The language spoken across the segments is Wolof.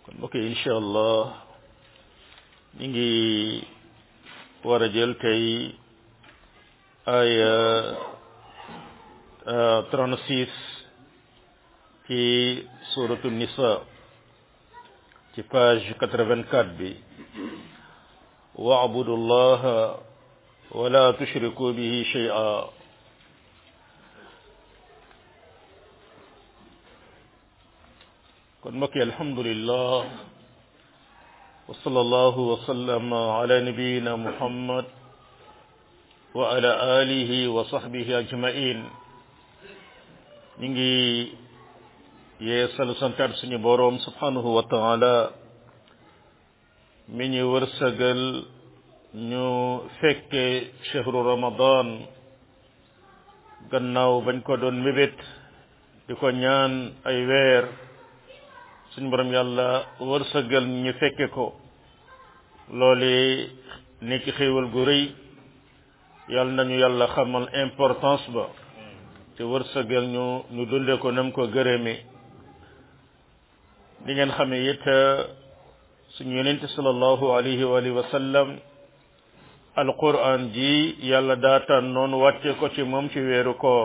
kon mbokk yi incha allah ñu ngi war a jël tey aya trente-six ci suratu nisa ci page quatre-vingt-quatre bi wa'budu llaha wala tushriku bihi shay'a kon mbokk yi alhamdulillah wa sallallahu wa sallama ala nabiyina muhammad wa ala alihi wa sahbihi ajmain ñu ngi yeesal santaat suñu boroom subhanahu wa taala mi ñu wërsëgal ñu fekke chehru ramadan gannaaw bañ ko doon mébét di ko ñaan ay weer suñu borom yàlla wërsëgal ñu fekke ko loole nekk xéewal gu rëy yàlla nañu yàlla xamal importance ba te wërsëgal ñu ñu dunde ko nam ko gërëme di ngeen xamee it suñu yonente sallallahu alayhi wa alihi wa sallam alquran ji yàlla daataan noonu wàcce ko ci moom ci weeru koor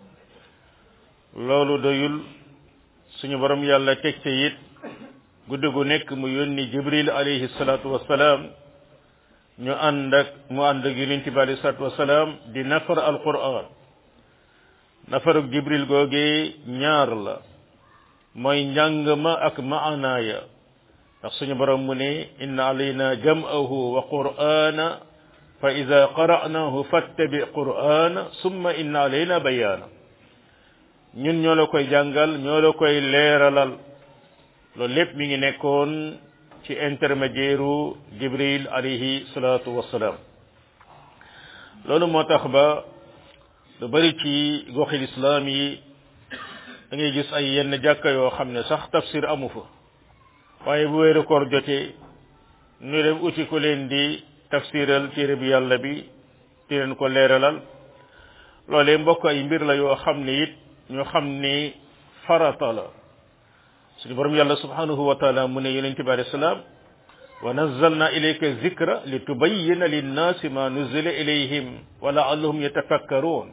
loolu doyul suñu borom yàlla teg te it guddi gu nekk mu yónni jibril alayhi salatu wasalaam ñu ànd ak mu ànd ak yonent bi alayhi salatu wasalaam di nafar alquran nafaruk jibril googee ñaar la mooy njàng ma ak maanaaya ndax suñu borom mu ne inna alayna jam'ahu wa qur'ana fa ida qara'nahu fattabi qur'ana summa inna alayna bayaana ñun ñoo la koy jàngal ñoo la koy leeralal loolu lépp mi ngi nekkoon ci intermédiaire jibril alayhi salatu wassalaam loolu moo tax ba lu bari ci goxi lislaam yi da ngay gis ay yenn jàkka yoo xam ne sax tafsir amu fa waaye bu weeru koor jotee ñu dem uti ko leen di tafsiral téere bi yàlla bi di leen ko leeralal loolee mbokk ay mbir la yoo xam ne it ñu xam ni farata la suñu borom yàlla subhanahu wa taala mu ne yonent bi alayhi salaam wa nazzalna ilayka zikra li tubayyina linnaasi ma nuzila ilayhim wa la'allahum yatafakkaruun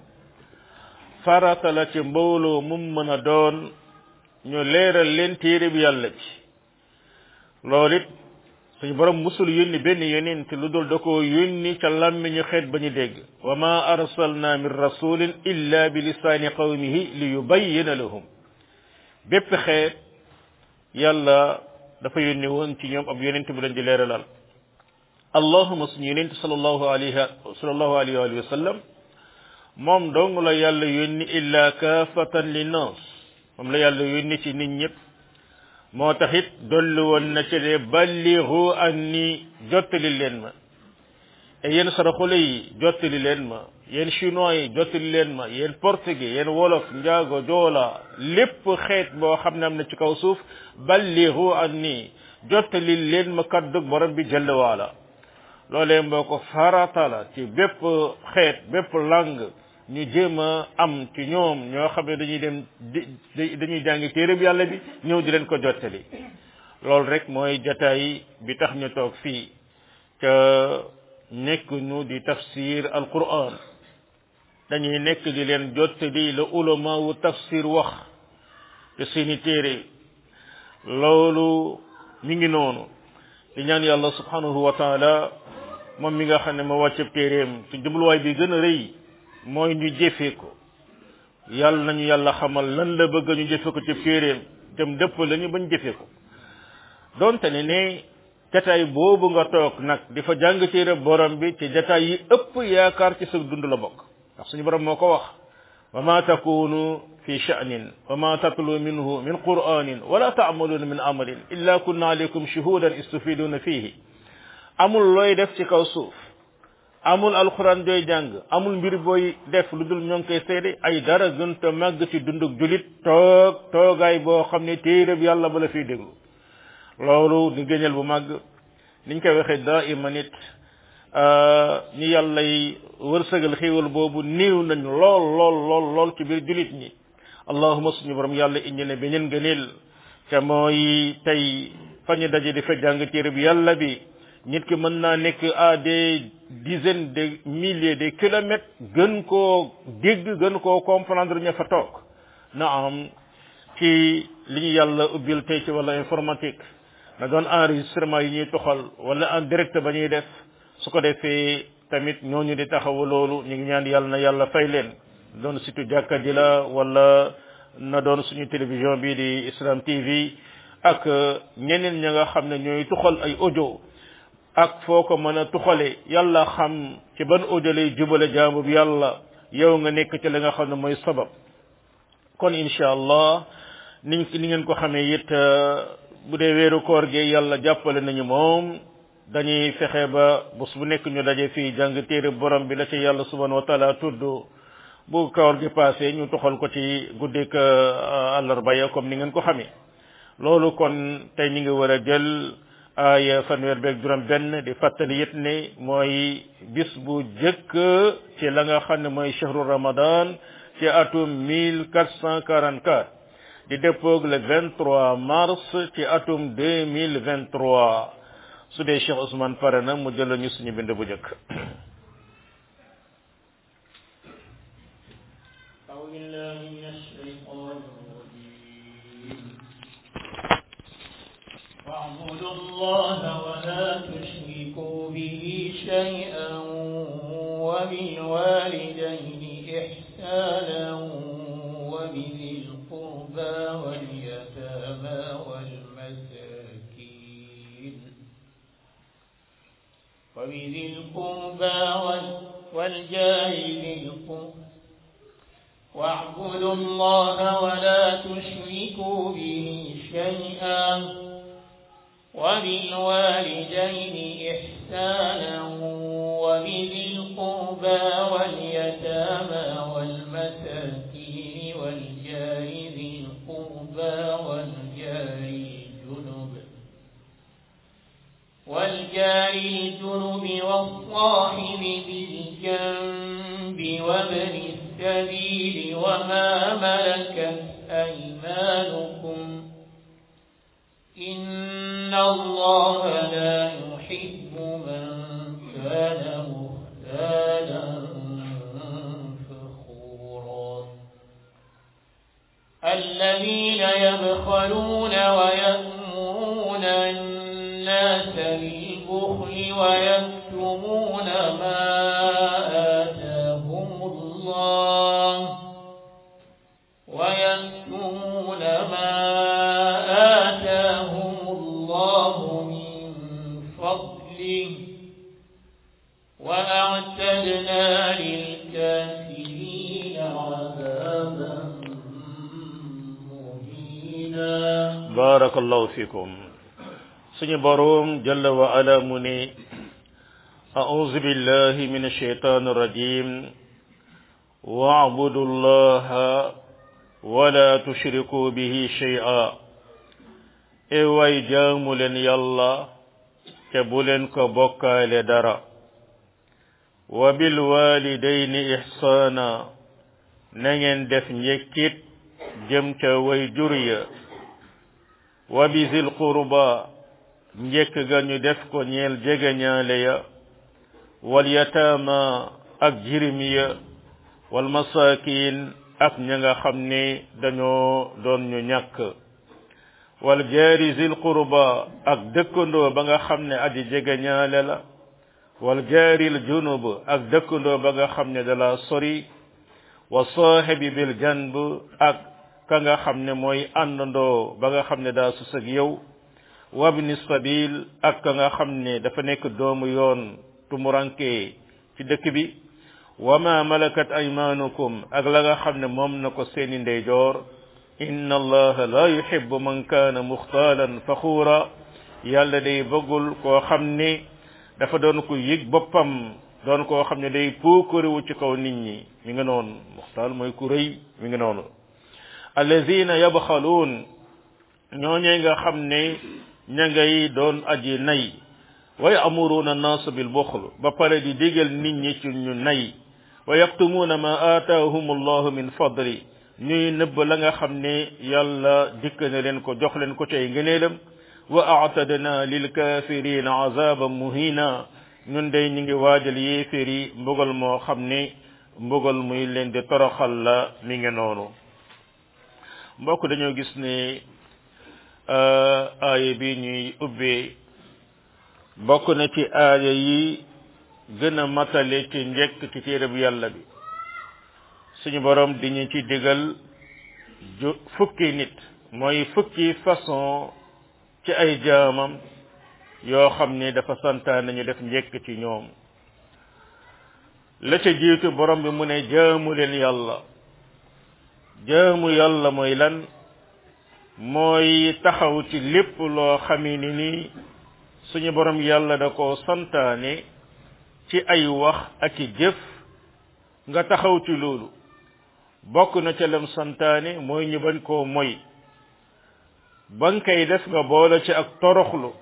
farata la ci mbooloo mum mën a doon ñu leeral leen téere bi yàlla ci loolu it suñu borom musul yónni benn yonent lu dul da koo yónni ca làmmiñu xeet ba ñu dégg wa ma arsalna min rasulin illa bi lisaani qawmihi li yubayyina lahum bépp xeet yàlla dafa yónni woon ci ñoom ab yonent bu leen di leeralal allahuma suñu yonent sallallahu alayhi sallallahu alayhi wa sallam moom dong la yàlla yónni illa kaafatan linnaas moom la yàlla yónni ci nit ñëpp moo tax it dolli woon na ci de balligu anni jottali leen ma et yéen saraxule yi jottali leen ma yéen chinois yi jottali leen ma yéen portugais yéen wolof njaago joola lépp xeet boo xam ne am na ci kaw suuf balligu anni jottali leen ma kaddug borom bi jëll waala loolee mboo ko farata la ci bépp xeet bépp langue ñu jéem a am ci ñoom ñoo xam ne dañuy dem di dañuy jàngi téere bi yàlla bi ñëw di leen ko jottali loolu rek mooy jataay bi tax ñu toog fii ca nekk ñu di tafsir alquran dañuy nekk di leen jottali la ulama wu tafsir wax te seeni téere loolu mi ngi noonu di ñaan yàlla subhanahu wa taala moom mi nga xam ne ma wàcceb téeréem ci jubluwaay bi gën a rëy mooy ñu jëfee ko yàlla nañu yàlla xamal lan la bëgg ñu jëfe ko ci téeréem dem dëpp lañu bañ jëfe ko donte ne ne jataay boobu nga toog nag di fa jàng téere borom bi ci jataay yi ëpp yaakaar ci sa dund la bokk ndax suñu borom moo ko wax wa ma takunu fi sha'nin wa ma tatlu minhu min qur'anin wala ta'maluna min amalin illa kunna alaykum shuhudan istufiduna fihi amul looy def ci kaw suuf amul alxuraan jooy jàng amul mbir booy def lu dul ñoo ngi koy seede ay dara gën te màgg ci dundug julit toog toogaay boo xam ne téereb yàlla ba la fiy déglu loolu di gënal bu màgg niñ koy waxee daa ima nit ñi yàlla yi wërsëgal xéewal boobu néew nañ lool lool lool lool ci biir julit ñi allahuma suñu borom yàlla indi ne beneen gëneel te mooy tey fa ñu daje di fa jàng téere bi yàlla bi nit ki mën naa nekk à des dizaines de milliers de kilomètres gën koo dégg gën koo comprendre ña fa toog na am ci li ñu yàlla ubbil tey ci wala informatique na doon enregistrement yi ñuy toxal wala en direct ba ñuy def su ko defee tamit ñooñu di taxawu loolu ñu ngi ñaan yàlla na yàlla fay leen doon surtout jàkka ji la wala na doon suñu télévision bi di Islam TV ak ñeneen ña nga xam ne ñooy tuxal ay audio ak foo ko mën a tuxale yàlla xam ci ban audio lay jubale jaamu bi yàlla yow nga nekk ci li nga xam ne mooy sabab kon incha allah niñ ni ngeen ko xamee it bu dee weeru koor gi yàlla jàppale nañu moom dañuy fexe ba bés bu nekk ñu daje fii jàng téere borom bi la ci yàlla subhanahu wa taala tudd bu koor gi passé ñu toxal ko ci guddik àllarba ya comme ni ngeen ko xamee loolu kon tey ñu ngi war a jël ay fanweer beeg juróom benn di fàttali it ne mooy bis bu jëkk ci la nga xam ne mooy chahru ramadan ci atum 1444 di dëppoog le 23 mars ci atum 2023 su dee Cheikh Ousmane pare na mu jël ñu suñu bind bu jëkk واعبدوا الله ولا تشركوا به شيئا وبالوالدين إحسانا وبذي القربى واليتامى والمساكين وبذي القربى والجار ذي القربى واعبدوا الله ولا تشركوا به شيئا وبالوالدين إحسانا وبذي القربى واليتامى والمساكين والجار ذي القربى والجار الجنب والجار الجنب والصاحب بالجنب وابن السبيل وما ملكت أيمانكم إن الله لا يحب من كان مختالا فخورا الذين يبخلون ويأمرون الناس بالبخل ويكتمون ما آتاهم الله ويكتمون ما آتاهم الله من فضله وأعتدنا للكافرين عذابا مهينا barakallahu fikum suñu borom jalla wa ala mu ne أعوذ بالله من الشيطان الرجيم واعبدوا الله ولا تشركوا به شيئا e way jaamu leen yàlla te bu leen ko bokkaale dara wa bil walidayni ihsana na ngeen def njëkkit jëm ca way jur ya wa bi zil qurba njëkk ga ñu def ko ñeel jegeñaale ya wal yataama ak jirim ya wal masakin ak ña nga xam ne dañoo doon ñu ñàkk wal jaari zil qurba ak dëkkandoo ba nga xam ne aji jegeñaale la wal jaaril junub ak dëkkandoo ba nga xam ne dala sori wa saahibi bil janb ak ka nga xam ne mooy àndandoo ba nga xam ne daa sus ak yow wabni sabil ak ka nga xam ne dafa nekk doomu yoon tumuranke ci dëkk bi wa ma malakat aymanukum ak la nga xam ne moom na ko seeni ndeyjoor inna allaha la yuhibbu man kaana muxtaalan faxuura yàlla day bëggul koo xam ne dafa doon ko yëg boppam doon koo xam ne day puukariwu ci kaw nit ñi mi ngi noonu muxtaal mooy ku rëy mi ngi noonu allazina yabxaluun ñooñee nga xam ne ña ngay doon aji nay wa ya'muruna an-nas bil buxl ba pare di digal nit ñi ci ñu nay wa yaktumuuna ma aataahum allahu min fadli ñuy nëbb la nga xam ne yàlla dikk na leen ko jox leen ko cay ngëneelam wa aatadna lilkafirina azaban muhina ñun day ñu ngi waajal yéeféer yi mbugal moo xam ni mbugal muy leen di toroxal la mi ngi noonu mbokk dañoo gis ne aaya bi ñuy ubbee bokk na ci aaya yi gën a matale ci njëkk ci téere bu yàlla bi suñu borom di ñu ci digal ju fukki nit mooy fukki façon ci ay jaamam yoo xam ne dafa santaane ñu def njëkk ci ñoom la ca jiitu borom bi mu ne jaamu leen yàlla jaamu yàlla mooy lan mooy taxaw ci lépp loo xamee ni nii suñu borom yàlla da ko santaane ci ay wax ak i jëf nga taxaw ci loolu bokk na ca lam santaane mooy ñu bañ koo moy ba nga koy def nga boole ci ak toroxlu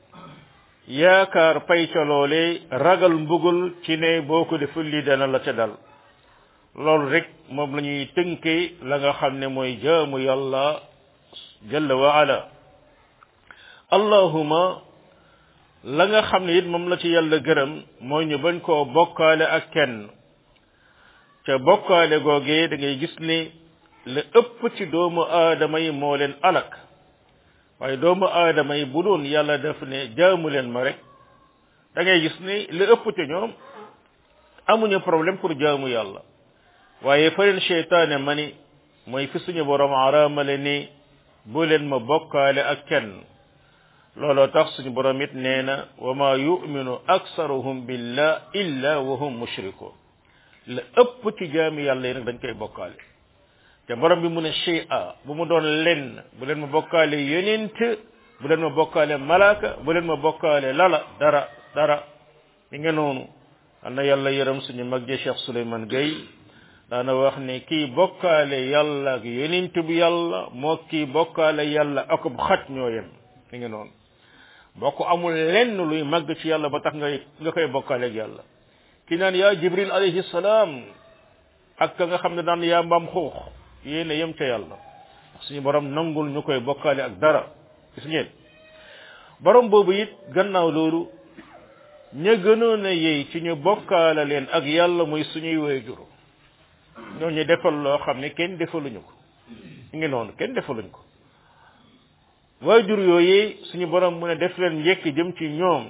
yaakaar pay ca loole ragal mbugul ci ne boo ko deful lii dana la ca dal loolu rek moom la ñuy tënkee la nga xam ne mooy jaamu yàlla jalla wa ala allahuma la nga xam ne it moom la ci yàlla gërëm mooy ñu bañ koo bokkaale ak kenn ca bokkaale googee da ngay gis ne la ëpp ci doomu aadama yi moo leen alak waaye doomu aadama yi bu doon yàlla def ne jaamu leen ma rek da ngay gis ne li ëpp ci ñoom amuñu problème pour jaamu yàlla waaye fa leen cheytaane ma ni mooy fi suñu borom araamale ni bu leen ma bokkaale ak kenn looloo tax suñu borom it nee na wa ma yuminu aksaruhum billah illa wa hum mushrikun la ëpp ci jaami yàlla yi nag dañ koy bokkaale te borom bi mu ne shay'a bu mu doon lenn bu leen ma bokkaale yonent bu leen ma bokkaale malaaka bu leen ma bokkaale lala dara dara mi nga noonu am na yàlla yërëm suñu mag ji Cheikh Souleymane Gueye daana wax ne kii bokkaale yàlla ak yonent bu yàlla moo kii bokkaale yàlla ak bu xaj ñoo yem mi nga noonu bokk amul lenn luy màgg ci yàlla ba tax nga nga koy bokkaale ak yàlla ki naan yaa jibril alayhi salaam ak ka nga xam ne daan yaa mbaam xuux yéen a yem ca yàlla suñu borom nangul ñu koy bokkaale ak dara gis ngeen borom boobu it gannaaw loolu ña gënoon a yey ci ñu bokkaale leen ak yàlla muy suñuy waajur ñoo ñu defal loo xam ne kenn defaluñu ko ngi noonu kenn defaluñ ko waajur yooyu suñu borom mu ne def leen njëkk jëm ci ñoom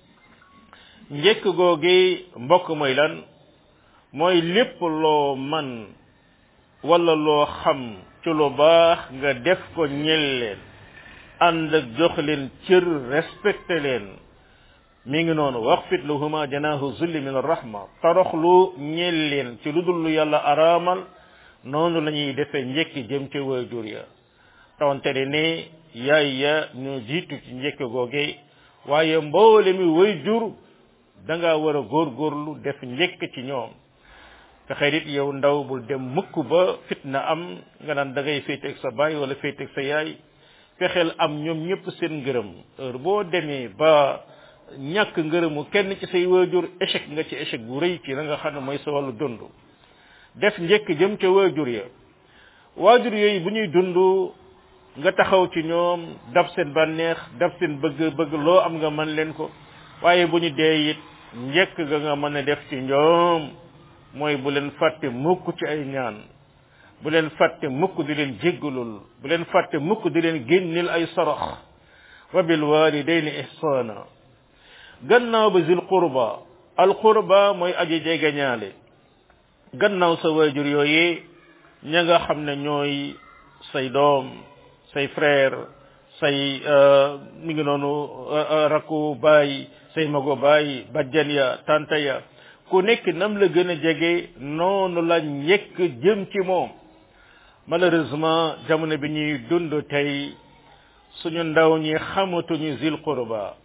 njëkk googi mbokk mooy lan mooy lépp loo man wala loo xam ci lu baax nga def ko ñel leen ànd ak jox leen cër respecté leen mi ngi noonu waxfit lahuma janahu zulli min arrahma toroxlu ñel leen ci lu dul lu yàlla araamal noonu la ñuy defee njëkk jëm ci waajur ya rawante ne ne yaay ya ñu jiitu ci njëkk googe waaye mboole mi waajur da nga war a góorgóorlu def njëkk ci ñoom fexe it yow ndaw bul dem mukk ba fitna am nga naan da ngay féete ak sa baay wala féete ak sa yaay fexeel am ñoom ñëpp seen ngërëm heure boo demee ba ñàkk ngërëmu kenn ci say waajur échec nga ci échec bu rëy ci la nga xam ne mooy sa wàllu dund def njëkk jëm ca waajur ya waajur yooyu bu ñuy dund nga taxaw ci ñoom dab seen bànneex dab seen bëgg bëgg loo am nga mën leen ko waaye bu ñu dee it njëkk ga nga mën a def ci ñoom mooy bu leen fàtte mukk ci ay ñaan bu leen fàtte mukk di leen jéggalul bu leen fàtte mukk di leen génnil ay sarax wa bil walidayni ihsana gannaaw ba zil qurba al qurba mooy aji jegeñaale gannaaw sa waajur yooyee ña nga xam ne ñooy say doom say frère say mi ngi noonu rakku baay say mago baay bajjan ya tanta ya ku nekk nam la gën a jege noonu la njëkk jëm ci moom malheureusement jamono bi ñuy dund tey suñu ndaw ñi xamatuñu zil qurba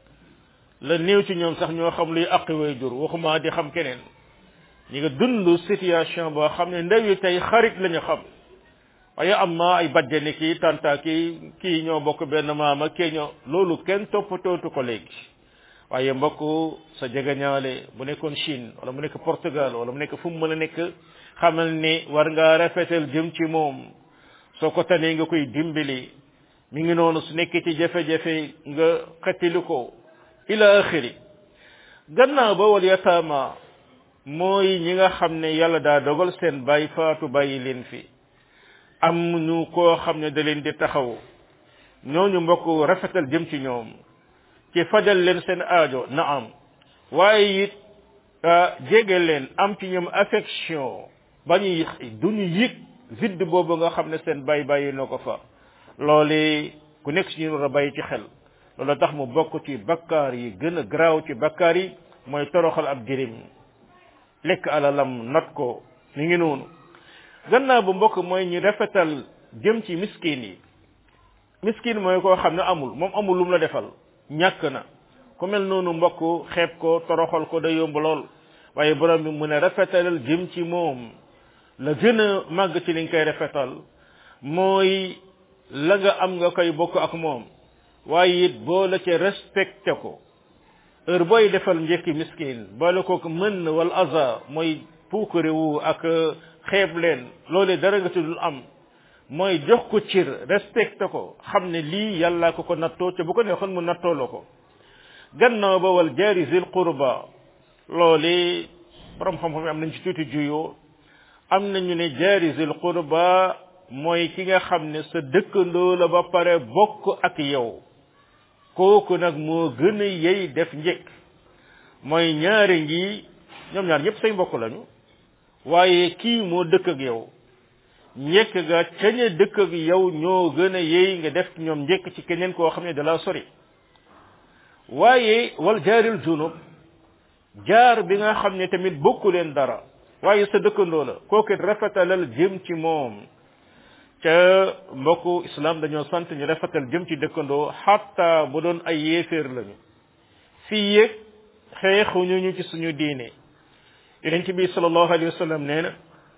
la néew ci ñoom sax ñoo xam luy aqi way jur waxuma di xam keneen ñi nga dund situation boo xam ne ndaw yi tey xarit lañu xam waaye am na ay bajjani kii tanta kii kii ñoo bokk benn maama kii ñoo loolu kenn toppatootu ko léegi waaye mbokk sa jegeñaale bu nekkoon Chine wala mu nekk Portugal wala mu nekk fu mu mën a nekk xamal ni war ngaa rafetal jëm ci moom soo ko tanee nga koy dimbali mi ngi noonu su nekkee ci jafe-jafe nga xettili ko ila axiri gannaaw ba wal yataama mooy ñi nga xam ne yàlla daa dogal seen bàyyi faatu bàyyi leen fi am ñu koo xam ne da leen di taxaw ñooñu mbokk rafetal jëm ci ñoom ci fajal leen seen aajo na am waaye it jege leen am ci ñoom affection ba ñu du ñu yëg vide boobu nga xam ne seen bàyyi bàyyi noo ko fa loole ku nekk si ñu war a bàyyi ci xel loolu tax mu bokk ci bakkaar yi gën a garaaw ci bakkaar yi mooy toroxal ab jirim lekk alalam not ko ni ngi noonu gannaaw bu mbokk mooy ñu rafetal jëm ci miskin yi miskin mooy koo xam ne amul moom amul lu mu la defal ñàkk na ku mel noonu mbokk xeeb ko toroxal ko da yomb lool waaye borom bi mu ne rafetalal jëm ci moom la gën a màgg ci li nga koy rafetal mooy la nga am nga koy bokk ak moom waaye it boo la ca respecté ko heure booy defal njëkki miskin boole ko mën wal aza mooy puukare wu ak xeeb leen loolee dara nga ci dul am mooy jox ko cir respecté ko xam ne lii yàlla ko ko nattoo te bu ko neexoon mu nattoo la ko gannaaw ba wal jaari zil qurba loole borom xam-xam yi am nañ ci tuuti juyoo am nañu ne jaari zil qurba mooy ki nga xam ne sa dëkkandoo la ba pare bokk ak yow kooku nag moo gën a yey def njëkk mooy ñaari ngi ñoom ñaar ñëpp say mbokk lañu waaye kii moo dëkk ak yow njëkk ga cañe dëkk ak yow ñoo gën a yey nga def ñoom njëkk ci keneen koo xam ne dala sori waaye wal jaaril junub jaar bi nga xam ne tamit bokku leen dara waaye sa dëkkandoo la kooku it rafetalal jëm ci moom ca mbokku islam dañoo sant ñu rafetal jëm ci dëkkandoo xatta bu doon ay yéeféer lañu fii yëg xeexuñu ñu ci suñu diine yonent bi sallallahu alayhi wa sallam nee na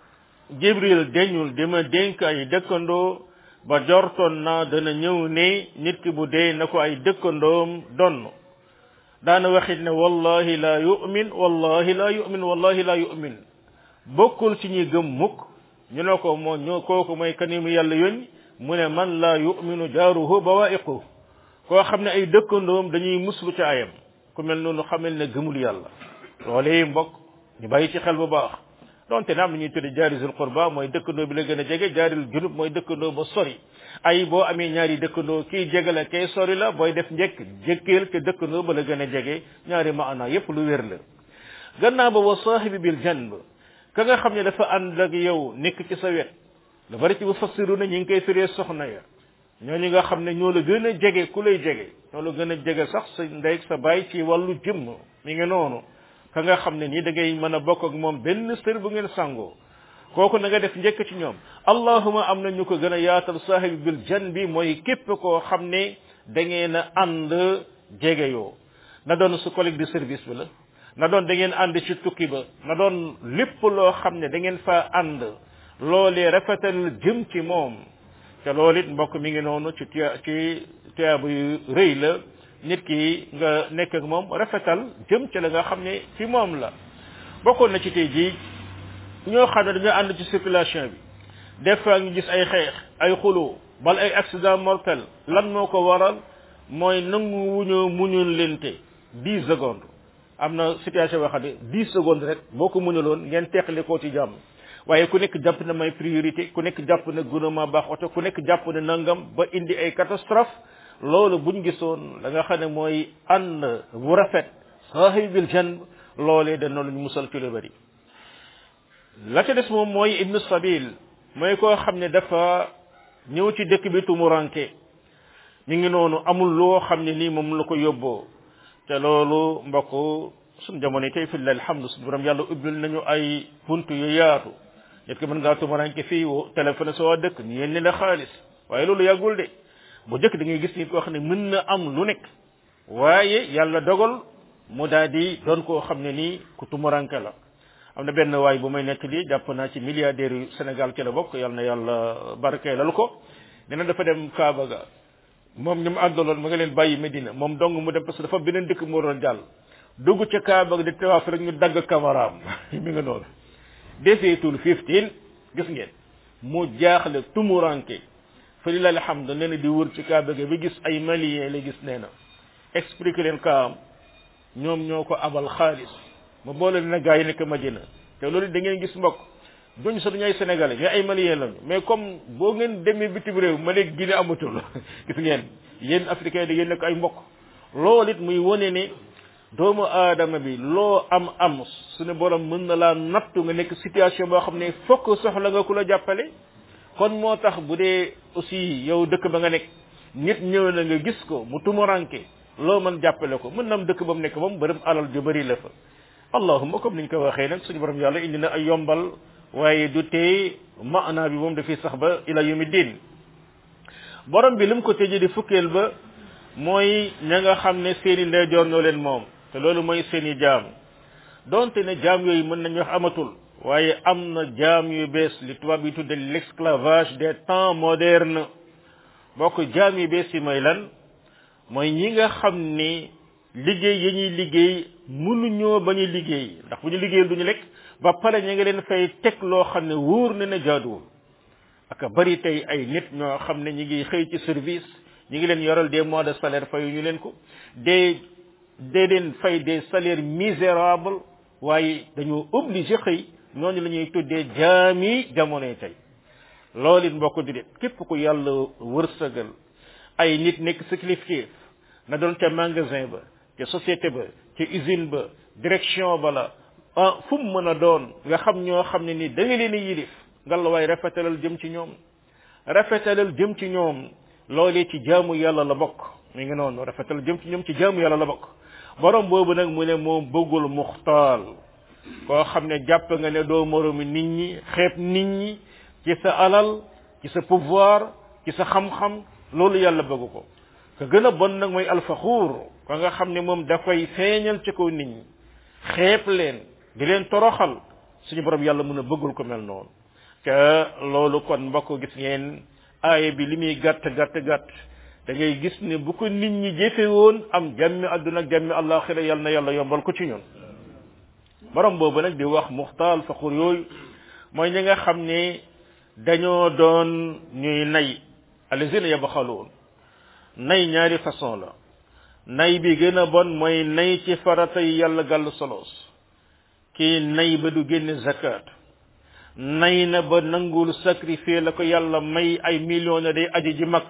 jibril deñul di ma dénk ay dëkkandoo ba jortoon naa dana ñëw ne nit ki bu dee na ko ay dëkkandoom donn daana waxit ne wallahi la yu'min wallahi la yu'min wallahi la yu'min bokkul ci ñi gëm mukk ñu ne ko moo ñoo kooku mooy kanimu yàlla yónni mu ne man la yu'minu jaaruhu bawaa'iqu koo xam ne ay dëkkandoom dañuy muslu ci ayam ku mel noonu xamal ne gëmul yàlla loolee mbokk ñu bàyyi ci xel bu baax donte na am na ñuy tudde jaarisul qurba mooy dëkkandoo bi la gën a jege jaaril junub mooy dëkkandoo ba sori ay boo amee ñaari dëkkandoo kii jege la kay sori la booy def njëkk jëkkeel te dëkkandoo ba la gën a jege ñaari maana yépp lu wér la gannaaw ba wa saahibi bil janb ka nga xam ne dafa ànd ak yow nekk ci sa wet lu bari ci bu fassiru na ñi ngi koy firee soxna ya ñooñu nga xam ne ñoo la gën a jege ku lay jege ñoo la gën a jege sax sa ndey sa baay ci wàllu jëmm mi ngi noonu ka nga xam ne nii da ngay mën a bokk ak moom benn sër bu ngeen sangoo kooku na nga def njëkk ci ñoom allahuma am na ñu ko gën a yaatal saahibi bil jan bi mooy képp koo xam ne da ngeen a ànd jege yoo na doon su collègue de service bi la na doon da ngeen ànd ci tukki ba na doon lépp loo xam ne da ngeen fa ànd loolee rafetal jëm ci moom te loolu it mbokk mi ngi noonu ci tuya ci tuyaaba yu rëy la nit ki nga nekk ak moom rafetal jëm ci la nga xam ne fi moom la bokkoon na ci tey jii ñoo xam ne dañoo ànd ci circulation bi des fois ñu gis ay xeex ay xuloo bal ay accident mortel lan moo ko waral mooy nangu wuñoo muñul lente dix secondes am na situation boo xam ne dix secondes rek boo ko muñuloon ngeen teqali koo ci jàmm waaye ku nekk jàpp na may priorité ku nekk jàpp na gouvernement baax oto ku nekk jàpp na nangam ba indi ay catastrophe loolu buñ gisoon da nga xam ne mooy ànd bu rafet saahibil janb loolee dana lu ñu musal ci lu bari la ca des moom mooy ibnu sabil mooy koo xam ne dafa ñëw ci dëkk bi tumuranke mi ngi noonu amul loo xam ne nii moom la ko yóbboo te loolu mbokk suñ jamono yi tey fi la alhamdu suñu borom yàlla ubbil nañu ay buntu yu yaatu nit ki mën ngaa tumuranke fii woo téléphone sa waa dëkk ñu yéen la xaalis waaye loolu yàggul de bu jëkk da ngay gis nit koo xam ne mën na am lu nekk waaye yàlla dogal mu daal di doon koo xam ne nii ku tumuranke la am na benn waay bu may nekk lii jàpp naa ci milliardaire yu Sénégal ci la bokk yàlla na yàlla barkeelal ko nee na dafa dem Kaaba ga moom ñu mu àndaloon ma nga leen bàyyi Medina moom dong mu dem parce que dafa beneen dëkk mu doon jàll dugg ca Kaaba ga di tawaaf rek ñu dagg kamaraam mi nga noonu defeetul fifteen gis ngeen mu jaaxle tumuranke fa lillahi alhamdu nee na di wër ci kaaba gi bi gis ay malien la gis nee na expliqué leen kaam ñoom ñoo ko abal xaalis ma boole leen gaa yi nekk Madina te loolu da ngeen gis mbokk duñ sax duñu ay sénégalais mais ay malien lañu mais comme boo ngeen demee bitim réew ma léegi Guinée amatul gis ngeen yéen africain da ngeen nekk ay mbokk loolu it muy wone ne doomu aadama bi loo am am suñu borom mën na laa nattu nga nekk situation boo xam ne fokk soxla nga ku la jàppale kon moo tax bu dee aussi yow dëkk ba nga nekk nit ñëw na nga gis ko mu tumuranke loo mën jàppale ko mën na am dëkk ba mu nekk moom bërëm alal ju bëri la fa allahuma comme niñ ko waxee nag suñu borom yàlla indi na ay yombal waaye du tee maanaa bi moom dafay sax ba ila yawmi din borom bi li mu ko tëjee di fukkeel ba mooy ña nga xam ne seeni ndeyjoor ñoo leen moom te loolu mooy seeni jaam donte ne jaam yooyu mën nañu wax amatul waaye am na jaam yu bees li tubaab yi tudde l'esclavage des temps modernes bokk jaam yu bees yi mooy lan mooy ñi nga xam ni liggéey yi ñuy liggéey mënuñoo bañ a liggéey ndax bu ñu liggéeyal duñu lekk ba pare ñu ngi leen fay teg loo xam ne wóor na ne jaaduwul ak bari tey ay nit ñoo xam ne ñi ngi xëy ci service ñi ngi leen yoral des mois de salaire fayu ñu leen ko des des leen fay des salaires misérables waaye dañoo obligé xëy ñooñu la ñuy tuddee jaami jamonoy tey loolu it mbokk di képp ku yàlla wërsëgal ay nit nekk sa kilifteef na doon ca magasin ba ca société ba ca usine ba direction ba la ah fu mu mën a doon nga xam ñoo xam ne ni da nga leen a yilif ngalla waay rafetalal jëm ci ñoom rafetalal jëm ci ñoom loolee ci jaamu yàlla la bokk mi ngi noonu rafetal jëm ci ñoom ci jaamu yàlla la bokk borom boobu nag mu ne moom bëggul muxtaal koo xam ne jàpp nga ne doo moromi nit ñi xeeb nit ñi ci sa alal ci sa pouvoir ci sa xam-xam loolu yàlla bëgg ko ka gën a bon nag mooy alfaxuur ka nga xam ne moom dafay feeñal ci kaw nit ñi xeeb leen di leen toroxal suñu borom yàlla mën a bëggul ko mel noonu te loolu kon mbokk gis ngeen aaya bi li muy gàtt gàtt gàtt da ngay gis ne bu ko nit ñi jëfe woon am jàmmi àdduna ak jàmmi àllaaxira yàlla na yàlla yombal ko ci ñun borom boobu nag di wax muxtaal faxur yooyu mooy ñi nga xam ne dañoo doon ñuy nay alazina yabxaluun nay ñaari façon la nay bi gën a bon mooy nay ci farata yi yàlla gàll solos kii nay ba du génne zakat nay na ba nangul sacrifier la ko yàlla may ay millions ne day aji ji mag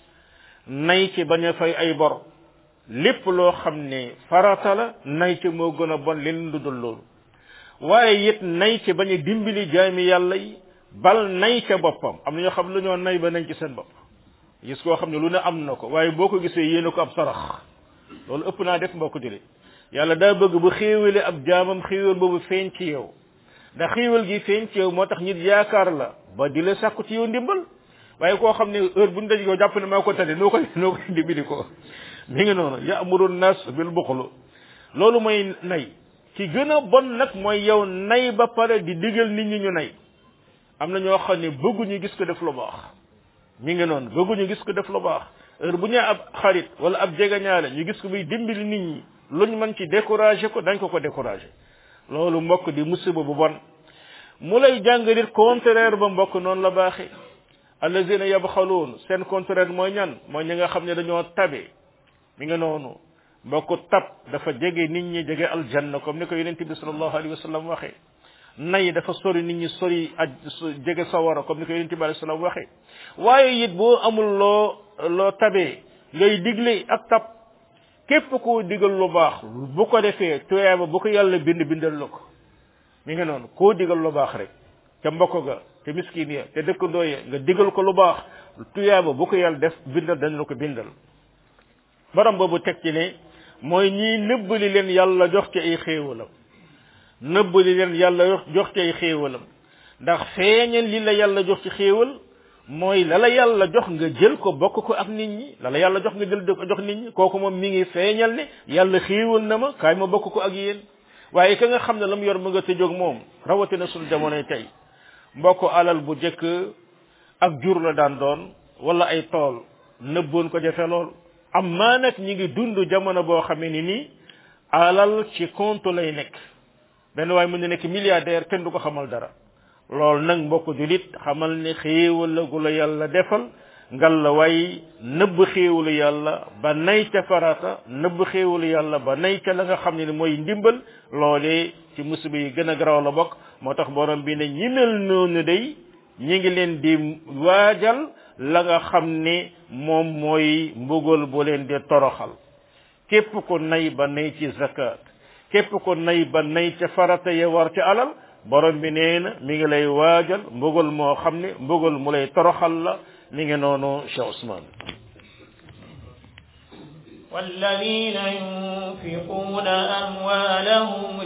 nay ci bañ a fay ay bor lépp loo xam ne farata la nay ci moo gën a bon leen lu dul loolu waaye it nay ci bañ a dimbali jaami yàlla yi bal nay ca boppam am na ñoo xam lu ñoo nay ba nañ ci seen bopp gis koo xam ne lu ne am na ko waaye boo ko gisee yéene ko ab sarax loolu ëpp naa def mbokk jële yàlla daa bëgg bu xéewale ab jaamam xéewal boobu feeñ ci yow ndax xéewal gi feeñ ci yow moo tax nit yaakaar la ba di la sàkku ci yow ndimbal waaye koo xam ne heure bu ñu daj ko jàpp ne maa ko tane noo koy noo koy dimbali ko mi ngi noonu ya'muru nas bil buxlu loolu mooy nay ci gën a bon nag mooy yow nay ba pare di digal nit ñi ñu nay am na ñoo xam ne bëgguñu gis ko def lu baax mi ngi noonu bëgguñu gis ko def lu baax heure bu ñu ab xarit wala ab jegeñaale ñu gis ko muy dimbali nit ñi luñ mën ci décourager ko dañ ko ko décourager loolu mbokk di musiba bu bon mu lay jàngalit contraire ba mbokk noonu la baaxee allazina yabxaluun seen contraire mooy ñan mooy ñi nga xam ne dañoo tabe mi nga noonu mbokk tab dafa jege nit ñi jege aljanna comme ni ko yonent bi sallallahu alayhi wa sallam waxee nay dafa sori nit ñi sori aj jege sawara comme ni ko yonent bi alayhi sallam waxee waaye it boo amul loo loo tabee ngay digle ak tab képp koo digal lu baax bu ko defee tuyaaba bu ko yàlla bind bindal la ko mi nga noonu koo digal lu baax rek ca mbokk ga te miskin ya te dëkkandoo ya nga digal ko lu baax tuyaaba bu ko yàlla def bindal dañ la ko bindal borom boobu teg ci ne mooy ñii nëbb li leen yàlla jox ci ay xéewalam nëbb li leen yàlla jox ci ay xéewalam ndax feeñal li la yàlla jox ci xéewal mooy la la yàlla jox nga jël ko bokk ko ak nit ñi la la yàlla jox nga jël jox nit ñi kooku moom mi ngi feeñal ne yàlla xéewal na ma kaay ma bokk ko ak yéen waaye ka nga xam ne la mu yor mu nga tëjoog moom rawatina sunu jamonoy tey mbokk alal bu jëkk ak jur la daan doon wala ay tool nëbboon ko jafe lool amma nag ñi ngi dund jamono boo xamee ni nii alal ci compte lay nekk benn waaye mën na nekk milliardaire kenn du ko xamal dara loolu nag mbokk julit xamal ne xéewal la gu la yàlla defal ngal la way nëbb xéewalu yàlla ba nay ca farata nëbb xéewalu yàlla ba nay ca la nga xam ne mooy ndimbal loolee ci musiba yi gën a garaaw la bokk moo tax borom bi ne ñi mel noonu day ñi ngi leen di waajal la nga xam ne moom mooy mbugal bu leen di toroxal képp ko nay ba nay ci zakat képp ko nay ba nay ca farata ya war ci alal borom bi nee na mi ngi lay waajal mbugal moo xam ne mbugal mu lay toroxal la mi ngi noonu Cheikh Ousmane والذين ينفقون أموالهم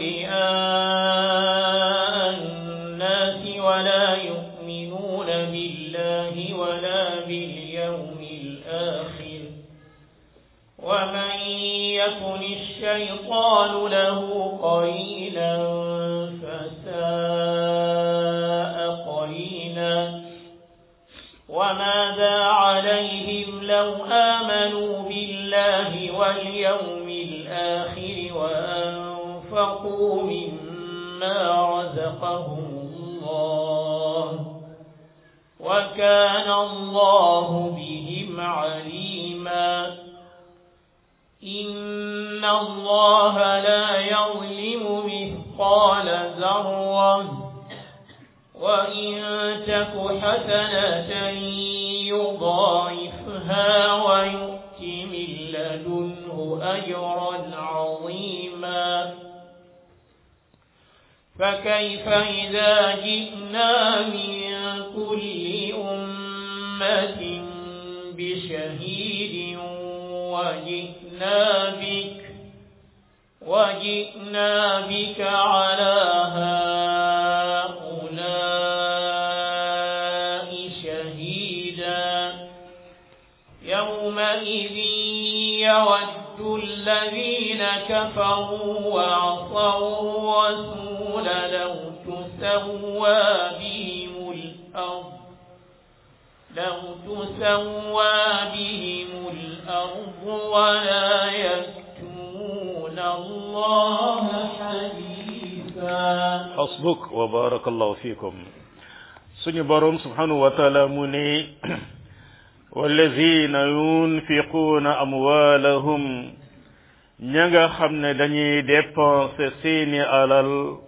رئاء الناس ولا يؤمنون بالله ولا باليوم الآخر ومن يكن الشيطان له قرينا فساء قرينا وماذا عليهم لو آمنوا بالله واليوم الآخر وأنفقوا مما رزقهم الله وكان الله بهم عليما إن الله لا يظلم مثقال ذرة وإن تك حسنة يضاعفها ويؤت من لدنه أجرا عظيما فكيف إذا جئنا من كل أمة بشهيد وجئنا بك وجئنا بك على هؤلاء شهيدا يومئذ يود الذين كفروا وعصوا الرسول لو تسوى بهم الأرض لو تسوى بهم الأرض ولا يكتمون الله حديثا حسبك وبارك الله فيكم suñu borom subhanahu wa taala mu ne wallazina yunfiquuna amwaalahum ña nga xam ne dañuy dépenser seeni alal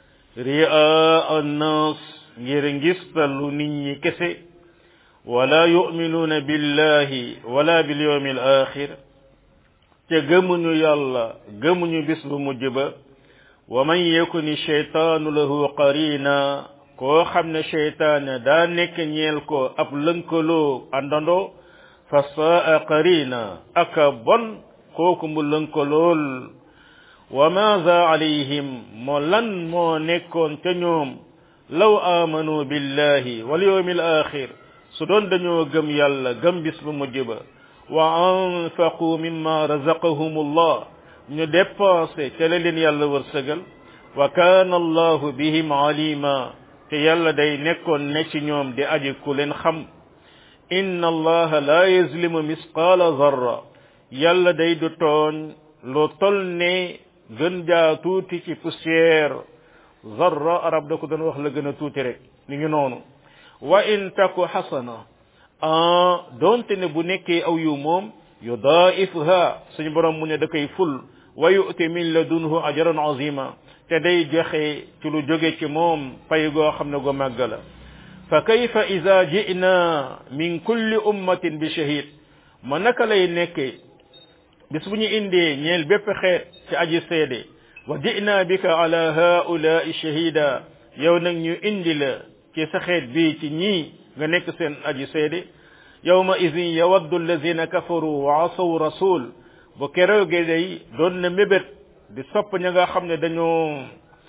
ri'a annas ngir ngistalu nit ñi kese wala yu'minuuna billahi wala bil yawmil axir te gëmuñu yàlla gëmuñu bis bu mujj ba wa man yakuni shaytaanu lahu qarina koo xam ne sheytaane daa nekk ñeel ko ab lënkaloo àndandoo fa saa qarina aka bon kooku mu lënkalool wa maada alayhim moo lan moo nekkoon ca ñoom law amanu billahi wal yawmil axir su doon dañoo gëm yàlla gëm bis bu mujj ba wa anfaqu mimma razaqahum allah ñu dépensé ca la leen yàlla wërsëgal wa kaana allahu bihim alima te yàlla day nekkoon ne ci ñoom di aji ku leen xam inna allaha la yazlimu misqaala zarra yàlla day du tooñ lu tol ne gën jaa tuuti ci poussière zarra arab da ko doon wax la gën a tuuti rek mi ngi noonu wa in taku xasana ah doonte ne bu nekkee aw yu moom yudaifha suñu borom mu ne da koy ful wa yu'ti min ladunhu ajran azima te day joxe ci lu jóge ci moom pay goo xam ne gu màgg la fa kayfa ida ji'na min kulli ummatin bi shahid ma naka lay nekkee bis bu ñu indee ñeel bépp xeet ci aji seede wa ji'na bika ala haula'i shahida yow nag ñu indi la ci sa xeet bii ci ñii nga nekk seen aji seede yawma idin yawaddu allazina kafaru wa asaw rasul bu keroogee day doon na mébét di sopp ña nga xam ne dañoo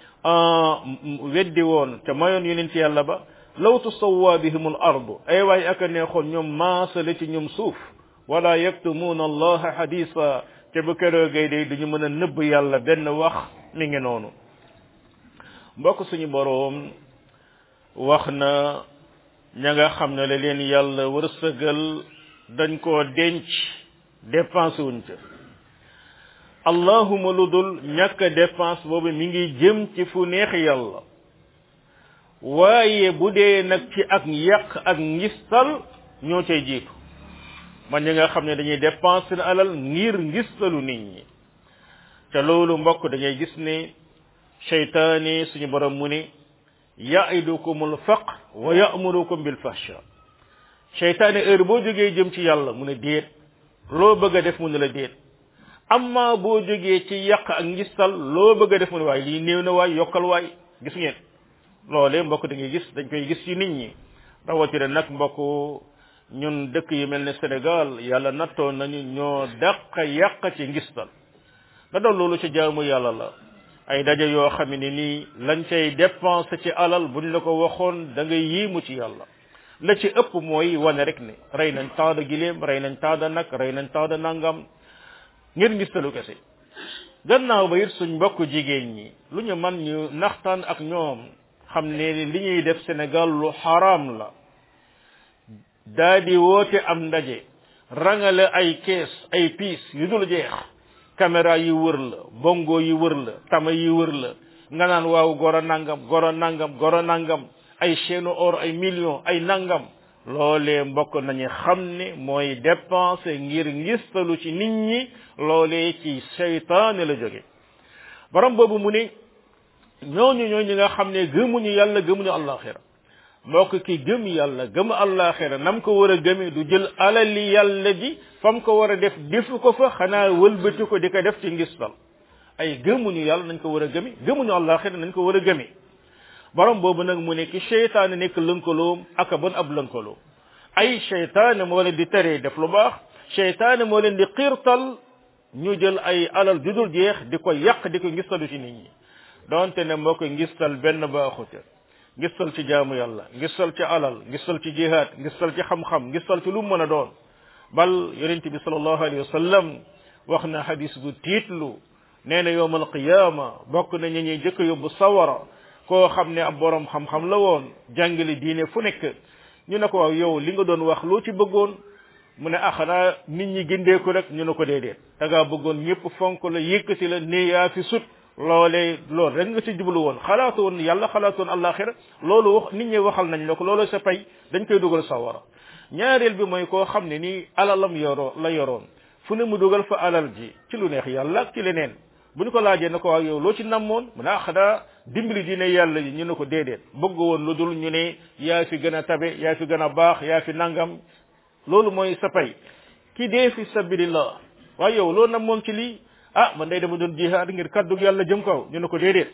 weddi woon te mayoon yonent yàlla ba law tusawwa bihim al ardu ay waay aka neexoon ñoom maasale ci ñoom suuf wala yaktumuuna allaha hadisa te bu keroogee day duñu mën a nëbb yàlla benn wax mi ngi noonu mbokk suñu boroom wax na ña nga xam ne la leen yàlla wërsëgal dañ koo denc dépense wuñ ca allahuma lu dul ñàkk dépense boobu mi ngi jëm ci fu neex yàlla waaye bu dee nag ci ak yàq ak ngistal ñoo cay jiitu man ñi nga xam ne dañuy dépense seen alal ngir ngistalu nit ñi te loolu mbokk da ngay gis ne seytaane suñu borom mu ne yaidukumul faqr wa ya'murukum bil fahsha seytaane heure boo jógee jëm ci yàlla mu ne déet loo bëgg a def mu ne la déet amma boo jógee ci yàq ak ngistal loo bëgg a def mu ne waay lii néew na waay yokkal waay gis ngeen loolee mbokk da ngay gis dañ koy gis ci nit ñi rawatina nag mbokk ñun dëkk yu mel ne Sénégal yàlla nattoo nañu ñoo dàq yàq ci ngistal da doon loolu ci jaamu yàlla la ay daje yoo xam ne nii lañ cay dépense ci alal buñ la ko waxoon da ngay yéemu ci yàlla la ci ëpp mooy wane rek ne rey nañ temps de giléem rey nañ temps de nag rey nañ temps de nangam ngir ngistalu kese gannaaw ba it suñ mbokk jigéen ñi lu ñu man ñu naxtaan ak ñoom xam ne li ñuy def Sénégal lu xaraam la daa di woote am ndaje rangale ay kees ay piis yu dul jeex caméra yi wër la bongo yi wër la tama yi wër la nga naan waaw goro nangam goro nangam goro nangam ay chaîne or ay millions ay nangam loolee mbokk nañu xam ne mooy dépenser ngir ngistalu ci nit ñi loolee ci seytaane la jóge borom boobu mu ne ñooñu ñooñu ñi nga xam ne gëmuñu yàlla gëmuñu àllaaxira mbokk ki gëm yàlla gëm àllaaxira nam ko war a gëmee du jël alali yàlla ji fam ko war a def defu ko fa xanaa wëlbati ko di ko def ci ngistal ay gëmuñu yàlla nañ ko war a gëmi gëmuñu àllaaxira nañ ko war a gëmi borom boobu nag mu ne ki seytaane nekk lënkaloom ak bon ab lënkaloo ay seytaane moo leen di teree def lu baax seytaane moo leen di xiirtal ñu jël ay alal judul jeex di ko yàq di ko ngistalu ci nit ñi donte ne moo ko ngistal benn baaxute ngistal ci jaamu yàlla ngistal ci alal ngistal ci jihaad ngistal ci xam-xam ngistal ci lu mu mën a doon bal yonente bi sallallahu alayhi wa sallam wax na hadis bu tiitlu nee na yowmal qiyaama bokk na ñu ñuy jëkk yóbbu sawara koo xam ne ab borom xam-xam la woon jàngale diine fu nekk ñu ne ko waaw yow li nga doon wax loo ci bëggoon mu ne ah xanaa nit ñi gindeeku rek ñu ne ko déedéet da ngaa bëggoon ñëpp fonk la yëkkati la ne yaa fi sut loolee loolu rek nga ci jublu woon xalaatu woon yàlla xalaatu woon àllaaxira loolu wax nit ñi waxal nañ la ko loolu sa pay dañ koy dugal sawara ñaareel bi mooy koo xam ne nii alalam yoroo la yoroon fu ne mu dugal fa alal ji ci lu neex yàlla ak ci leneen bu ñu ko laajee ne ko waaw yow loo ci namoon mu ne ah xanaa dimbali diine yàlla ji ñu ne ko déedéet bëgg woon lu dul ñu ne yaa fi gën a tabe yaa fi gën a baax yaa fi nangam loolu mooy sa pay ki dee fi sabilillah waaye yow loo namoon ci lii ah man day dama doon jihaad ngir kaddu yàlla jëm kaw ñu ne ko déedéet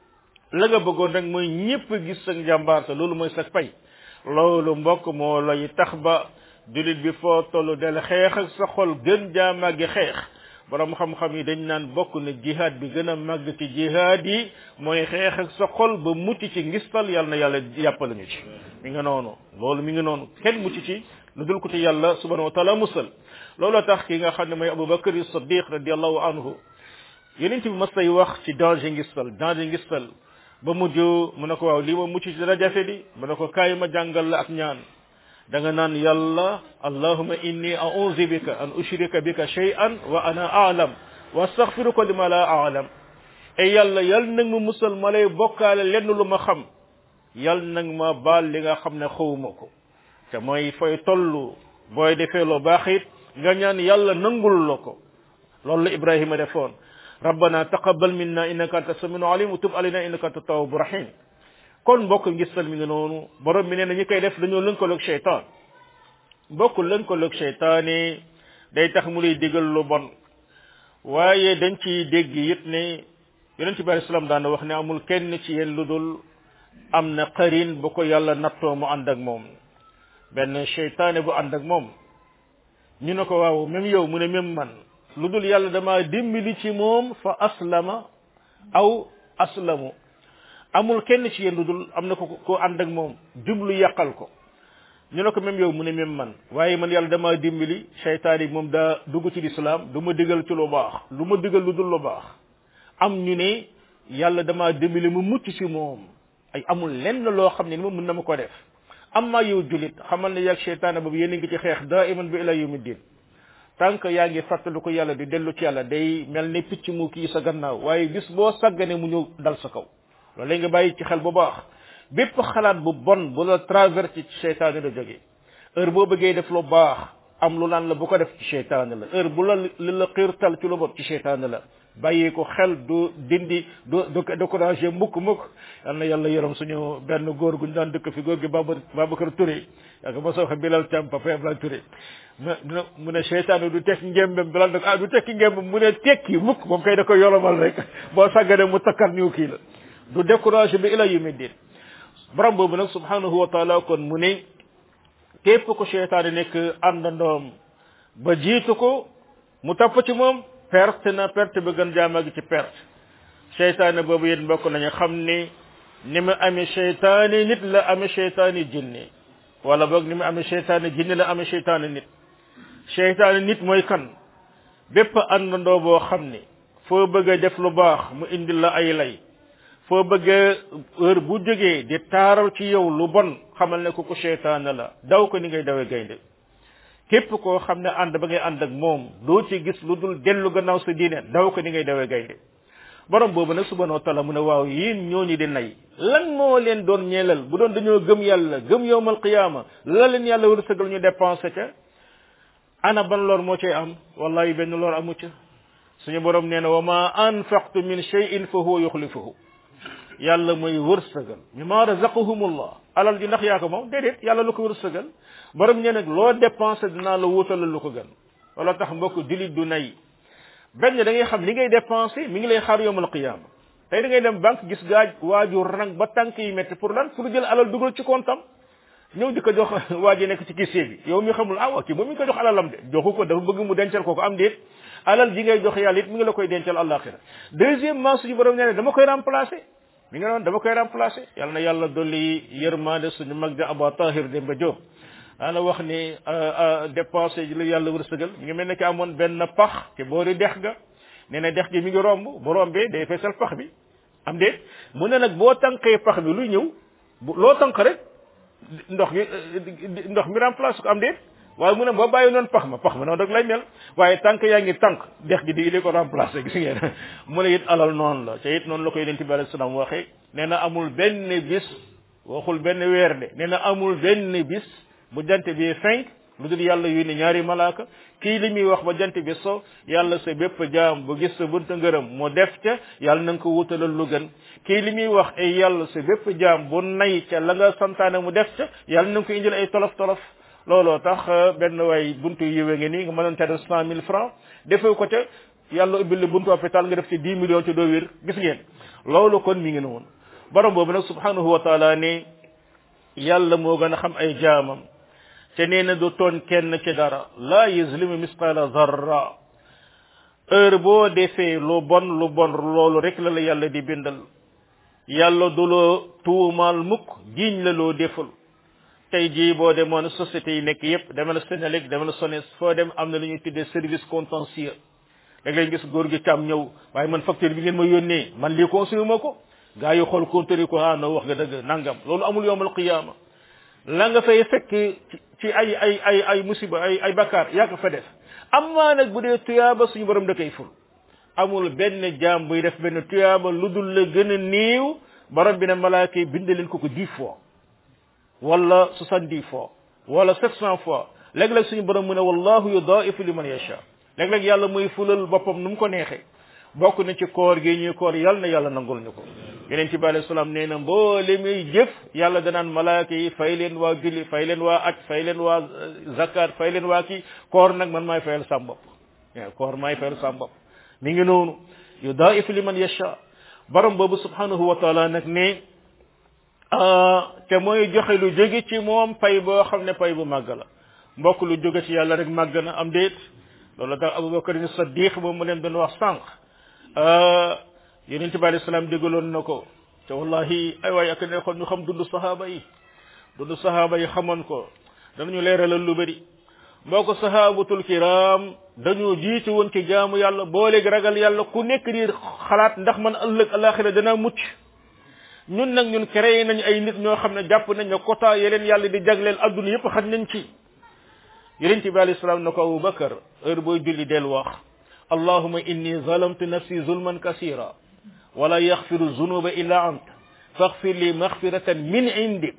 la nga bëggoon rek mooy ñëpp gis sa njàmbaar sa loolu mooy sa pay loolu mbokk moo lay tax ba julit bi foo tollu del xeex ak sa xol gën jaa màggi xeex borom xam-xam yi dañ naan bokk na jihaad bi gën a màgg ci jihaad yi mooy xeex ak sa xol ba mucc ci ngistal yàlla na yàlla yàppale ñu ci mi nga noonu loolu mi ngi noonu kenn mucc ci lu dul ko ci yàlla subhanahu wa taala musal looloo tax ki nga xam ne mooy abubakar siddiq radiallahu anhu yeneen bi mas tay wax ci danger ngistal danger ngistal ba mujj mu ne ko waaw lii ma mucc ci dara jafe di mu ne ko kaay ma jàngal la ak ñaan da nga naan yàlla allahuma inni a'udhu bika an ushrika bika shay'an wa ana a'lam wa astaghfiruka lima la a'lam e yàlla yal nag ma musal ma lay bokkaale lenn lu ma xam yal nag ma baal li nga xam ne xawuma ko te mooy fooy tollu booy defee lu baax it nga ñaan yàlla nangul la ko loolu la ibrahima defoon rabbana taqabbal minna innaka anta samiu alim wa tub alayna innaka anta tawwabu rahim kon mbokk ngistal mi ngi noonu borom mi nee na ñi koy def dañoo lënkaloog cheytaan mbokk lënkaloog cheytaane day tax mu lay digal lu bon waaye dañ ci dégg it ne yonent bi alayhi salaam daan wax ne amul kenn ci yéen lu dul am na qarin bu ko yàlla nattoo mu ànd ak moom benn cheytaane bu ànd ak moom ñu ne ko waaw même yow mu ne même man lu dul yàlla dama dimbali ci moom fa aslama aw aslamu amul kenn ci yéen lu dul am na ko ko ànd ak moom jublu yàqal ko ñu ne ko même yow mu ne même man waaye man yàlla dama dimbali seytaan yi moom daa dugg ci lislaam du ma digal ci lu baax lu ma digal lu dul lu baax am ñu ne yàlla dama dimbali mu mucc ci moom ay amul lenn loo xam ne ni moom mën na ma ko def amma yow julit xamal ne yàgg seytaane boobu yéen a ngi ci xeex daa iman bi ila yawmi din tant que yaa ngi fàttali ko yàlla di dellu ci yàlla day mel ne picc mu kii sa gannaaw waaye bis boo sàggane mu ñëw dal sa kaw loolu la nga bàyyi ci xel bu baax bépp xalaat bu bon bu la traversé ci seytaane la jógee heure boo bëggee def lu baax am lu naan la bu ko def ci seytaane la heure bu la li la xiirtal ci lu bon ci seytaane la bàyyi ko xel du dindi du du découragé mukk mukk yal na yàlla yërëm suñu benn góor gu ñu daan dëkk fi góor gi Baba Babacar Touré yaa ko ma soo xam Bilal Thiam papa Abdoulaye Touré mu ne seytaane du tekki ngembam Bilal nag ah du tekki ngembam mu ne tekki mukk moom kay da ko yolomal rek boo sàggane mu takkar niw kii la du découragé bi ila yumi din borom boobu nag subhanahu wa taala kon mu ne képp ko seytaane nekk àndandoom ba jiitu ko mu topp ci moom perte na perte ba gën jaama gi ci perte seytaane boobu yéen mbokk nañu xam ni ni mu amee seytaane nit la amee seytaane jinne wala boog ni mu amee seytaane jinne la amee seytaane nit seytaane nit mooy kan bépp àndandoo boo xam ni foo bëgg a def lu baax mu indil la ay lay foo bëggee heure bu jógee di taaral ci yow lu bon xamal ne ko ko seytaane la daw ko ni ngay dawee gaynde képp koo xam ne ànd ba ngay ànd ak moom doo ci gis lu dul dellu gannaaw sa diine daw ko ni ngay dawee gaynde borom boobu nag subhanahu wa taala mu ne waaw yéen ñooñu di nay lan moo leen doon ñeelal bu doon dañoo gëm yàlla gëm yowmal qiyaama la leen yàlla war a sëgal ñu dépensé ca ana ban lor moo cay am wallahi benn lor amu ca suñu borom nee na wa ma anfaqtu min shay'in fa huwa yuxlifuhu yàlla mooy wërsëgal mi ma razaqahumullah alal ji ndax yaa ko moom déedéet yàlla lu ko wërsëgal borom ñe nag loo dépensé dinaa la wutalal lu ko gën wala tax mbokk julit du nay benn da ngay xam li ngay dépensé mi ngi lay xaar yowmal qiyaama tey da ngay dem banque gis gaaj waaju rang ba tànk yi métti pour lan pour jël alal dugal ci kontam ñëw di ko jox waa ji nekk ci kisse bi yow mi xamul ah waa kii moom mi ngi ko jox alalam de joxu ko dafa bëgg mu dencal ko ko am déet alal ji ngay jox yàlla it mi ngi la koy dencal àllaaxira deuxièmement suñu borom nee ne dama koy remplacer mi nga noon dama koy remplacer yàlla na yàlla dolli yërmande suñu mag ja Aba Tahir Demba Diop daana wax ni dépensé ji la yàlla wërsëgal mi ngi mel ne ki amoon benn pax te boori dex ga nee na dex gi mi ngi romb bu rombee day feesal pax bi am déet mu ne nag boo tànkee pax bi luy ñëw bu loo tànk rek ndox mi ndox mi remplace ko am déet waaye mu ne boo bàyyi noonu pax ma pax ma noonu rek lay mel waaye tànk yaa ngi tànk dex gi di di ko remplacer gis ngeen mu ne it alal noonu la te it noonu la ko yonent bi alayhi salaam waxee nee na amul benn bis waxul benn weer de nee na amul benn bis bu jant bi fenk lu dul yàlla yónni ñaari malaaka kii li muy wax ba jant bi so yàlla sa bépp jaam bu gis sa bunta ngërëm mu def ca yàlla na nga ko wutalal lu gën kii li muy wax ay yàlla sa bépp jaam bu nay ca la nga santaane mu def ca yàlla na nga ko indil ay tolof tolof looloo tax benn waay buntu yiwe nga nii nga mënoon ca def cent mille francs defee ko ca yàlla ubbil la buntu hôpital nga def ci dix millions ci doo wér gis ngeen loolu kon mi ngi noonu borom boobu nag subhanahu wa taala ne yàlla moo gën a xam ay jaamam te nee na du tooñ kenn ci dara laa yuzlimu misqala zarra heure boo defee lu bon lu bon loolu rek la la yàlla di bindal yàlla du loo tuumaal mukk jiiñ la loo deful tey jii boo demoon société yi nekk yépp demal Sénélec demal SONES foo dem am na lu ñuy tuddee service contentieux da ngay gis góor gi càmm ñëw waaye man facture bi ngeen ma yónnee man lii consommé ma ko gaa yi xool compteur yi ko ah no wax nga dëgg nangam loolu amul yowmal qiyaama la nga fay fekk ci ay ay ay ay musiba ay ay bakkaar yaa ko fa def amaa nag bu dee tuyaaba suñu borom da koy ful amul benn jaam buy def benn tuyaaba lu dul la gën a néew borom bi ne malaaka yi bind leen ko ko dix fois wala soixante-dix fois wala sept cent fois léeg-léeg suñu borom mu ne wallahu yudaifu liman yasha léeg-léeg yàlla muy fulal boppam nu mu ko neexee bokk na ci koor gi ñuy koor yàlla na yàlla nangul ñu ko yeneen ci bi alayhi salaam nee na mboole muy jëf yàlla danaan malaaka yi fay leen waa julli fay leen waa aj fay leen waa zakat fay leen waa kii koor nag man maay fayal sam bopp waaw koor maay fayal sam bopp mi ngi noonu yudaifu liman yasha borom boobu subhanahu wa taala nag ne te mooy joxe lu jóge ci moom pay boo xam ne pay bu màgg la mbokk lu jóge ci yàlla rek màgg na am déet loolu tax abubakar ni saddiq moom mu leen doon wax sànq yonent bi alayhi salaam déggaloon na ko te wallahi ay waay ak neexoon ñu xam dund sahaaba yi dund sahaaba yi xamoon ko danañu leeralal lu bëri mboo ko sahabatul kiram dañoo jiitu woon ci jaamu yàlla boo léegi ragal yàlla ku nekk di xalaat ndax man ëllëg alaxira danaa mucc ñun nag ñun créé nañ ay nit ñoo xam ne jàpp nañ ne quota yeleen yàlla di jagleel adduna yëpp xaj nañ ci yonent bi alayhi salaam na ko Abu Bakar heure booy julli del wax allahuma inni zalamtu nafsi zulman kasira wala yaxfiru zunuba illa ant faxfir li maxfiratan min indik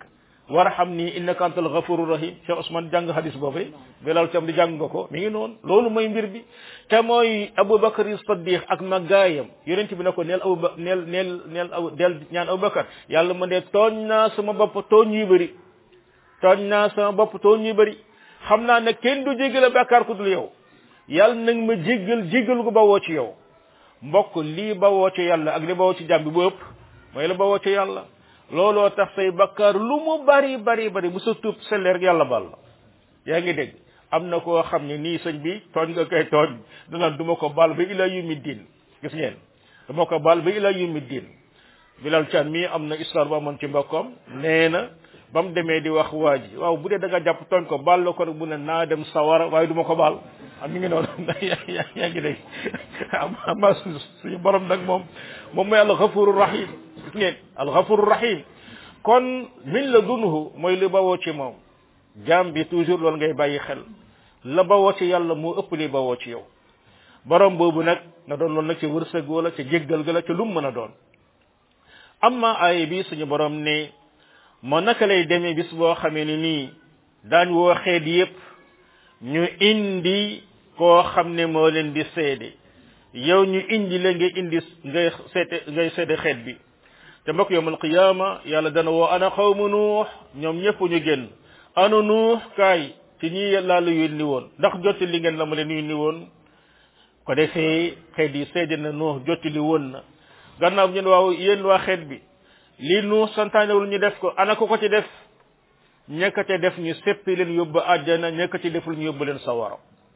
warhamni innaka antal ghafurur rahim Cheikh Ousmane jàng hadis boobu Bilal tam di jàng nga ko mi ngi noonu loolu mooy mbir bi te mooy Aboubacar Siddiq ak maggaayam yonent bi ne ko neel Abouba neel neel neel aw del ñaan Aboubacar yàlla ma ne tooñ naa sama bopp tooñ yu bëri tooñ naa sama bopp tooñ yu bëri xam naa ne kenn du jéggale bàkkaar ku dul yow yàlla nag ma jéggal jéggal gu bawoo ci yow mbokk lii bawoo ci yàlla ak li bawoo ci jàmm bi bu ëpp mooy la bawoo ci yàlla looloo tax say bakkaar lu mu bari bari bari bu sa tuub selleer rek yàlla bal la yaa ngi dégg am na koo xam ne nii sëñ bi tooñ nga koy tooñ danaan du ma ko baal ba ila yumi diin gis ngeen du ma ko baal ba ila yumi diin bilal can mii am na histoire bu amoon ci mbokkam nee na ba mu demee di wax waa ji waaw bu dee da nga jàpp tooñ ko baal la ko rek bu ne naa dem sawara waaye du ma ko baal am mi ngi noonu yaa ngi dégg ama suñu borom nag moom moom mooy alxafuru rahim gis ngeen alxafuru rahim kon min la dunhu mooy li bawoo ci moom jaam bi toujours loolu ngay bàyyi xel la bawoo ci yàlla moo ëpp li bawoo ci yow borom boobu nag na doon loolu nag ca wërsëg wala ca jéggal ga la ca lu mu mën a doon amma aaya bi suñu borom ne moo naka lay demee bis boo xamee ni nii daañ woo xeet yépp ñu indi koo xam ne moo leen di seede yow ñu indi la nga indi ngay seete ngay seede xeet bi te mbokk yowmal qiyaama yàlla dana woo ana xawmu nuux ñoom ñëpp ñu génn ana nuux kaay ci ñi laa la yónni woon ndax jotti li ngeen la ma leen yónni woon ko defee xeet yi seede na nuux jotti li woon na gannaaw ñu ne waaw yéen waa xeet bi lii nuux santaanewul ñu def ko ana ko ko ci def ñekka ca def ñu seppi leen yóbbu àjjana ñekka ci deful ñu yóbbu leen sawara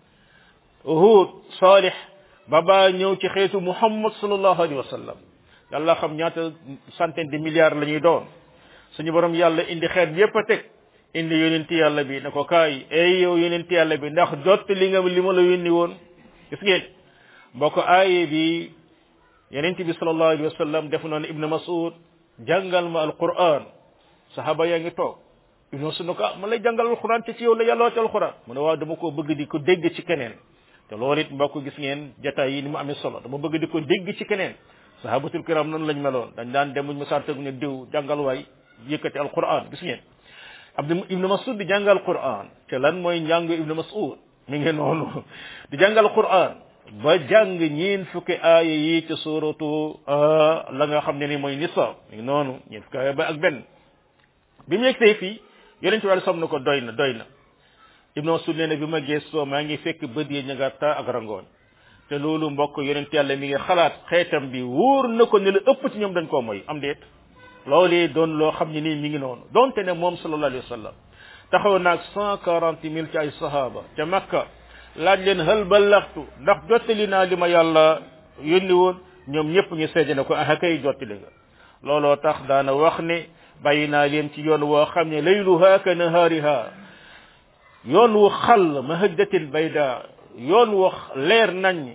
Hud Salih ba baa ñëw ci xeetu Muhammad sallallahu alayhi wa sallam yàlla xam ñaata centaine de milliards la ñuy doon suñu borom yàlla indi xeet bi yépp a teg indi yonenti yàlla bi ne ko kaay ey yow yonenti yàlla bi ndax jot li nga li ma la yónni woon gis ngeen mbokk aaye bi yonenti bi sallallahu alayhi wa sallam def noonu Ibn Mas'ud jàngal ma alquran sahaba yaa ngi toog ibnu Mas'ud ne ko ah man lay jàngal alquran te ci yow la yàlla wàcc alquran mu ne waaw dama ko bëgg di ko dégg ci keneen te loolu it mbokk gis ngeen jataay yi ni mu amee solo dama bëgg di ko dégg ci keneen sahabatul kiram noonu lañ meloon dañ daan dem buñ ma sartegu ne diw jàngal waay yëkkati alquran gis ngeen abdu ibnu masud di jàngal quran te lan mooy njàngu ibnu masud mi ngi noonu di jàngal quran ba jàng ñeen fukki aaya yi ci suratu la nga xam ne ni mooy nisa mi ngi noonu ñeen fukki aaya ba ak benn bi mu yegsee fii yonent bi sam na ko doy na doy na ibnu masud nee na bi ma gëstoo maa ngi fekk bët yi ña nga taa ak rangooñ te loolu mbokk yonent yàlla mi ngi xalaat xeetam bi wóor na ko ne la ëpp ci ñoom dañ koo mooy am déet loolee doon loo xam ne nii mi ngi noonu donte ne moom sallallahu alayhi wa sallam taxaw naag cent quarante mille ci ay sahaba ca makka laaj leen hal ballaxtu ndax jottali naa li ma yàlla yónni woon ñoom ñëpp ñu seede ne ko ah kay jottali nga looloo tax daana wax ne bàyyi naa leen ci yoon woo xam ne layluha ka nahaariha yoon wu xal mahajjatil bayda yoon wu leer nañ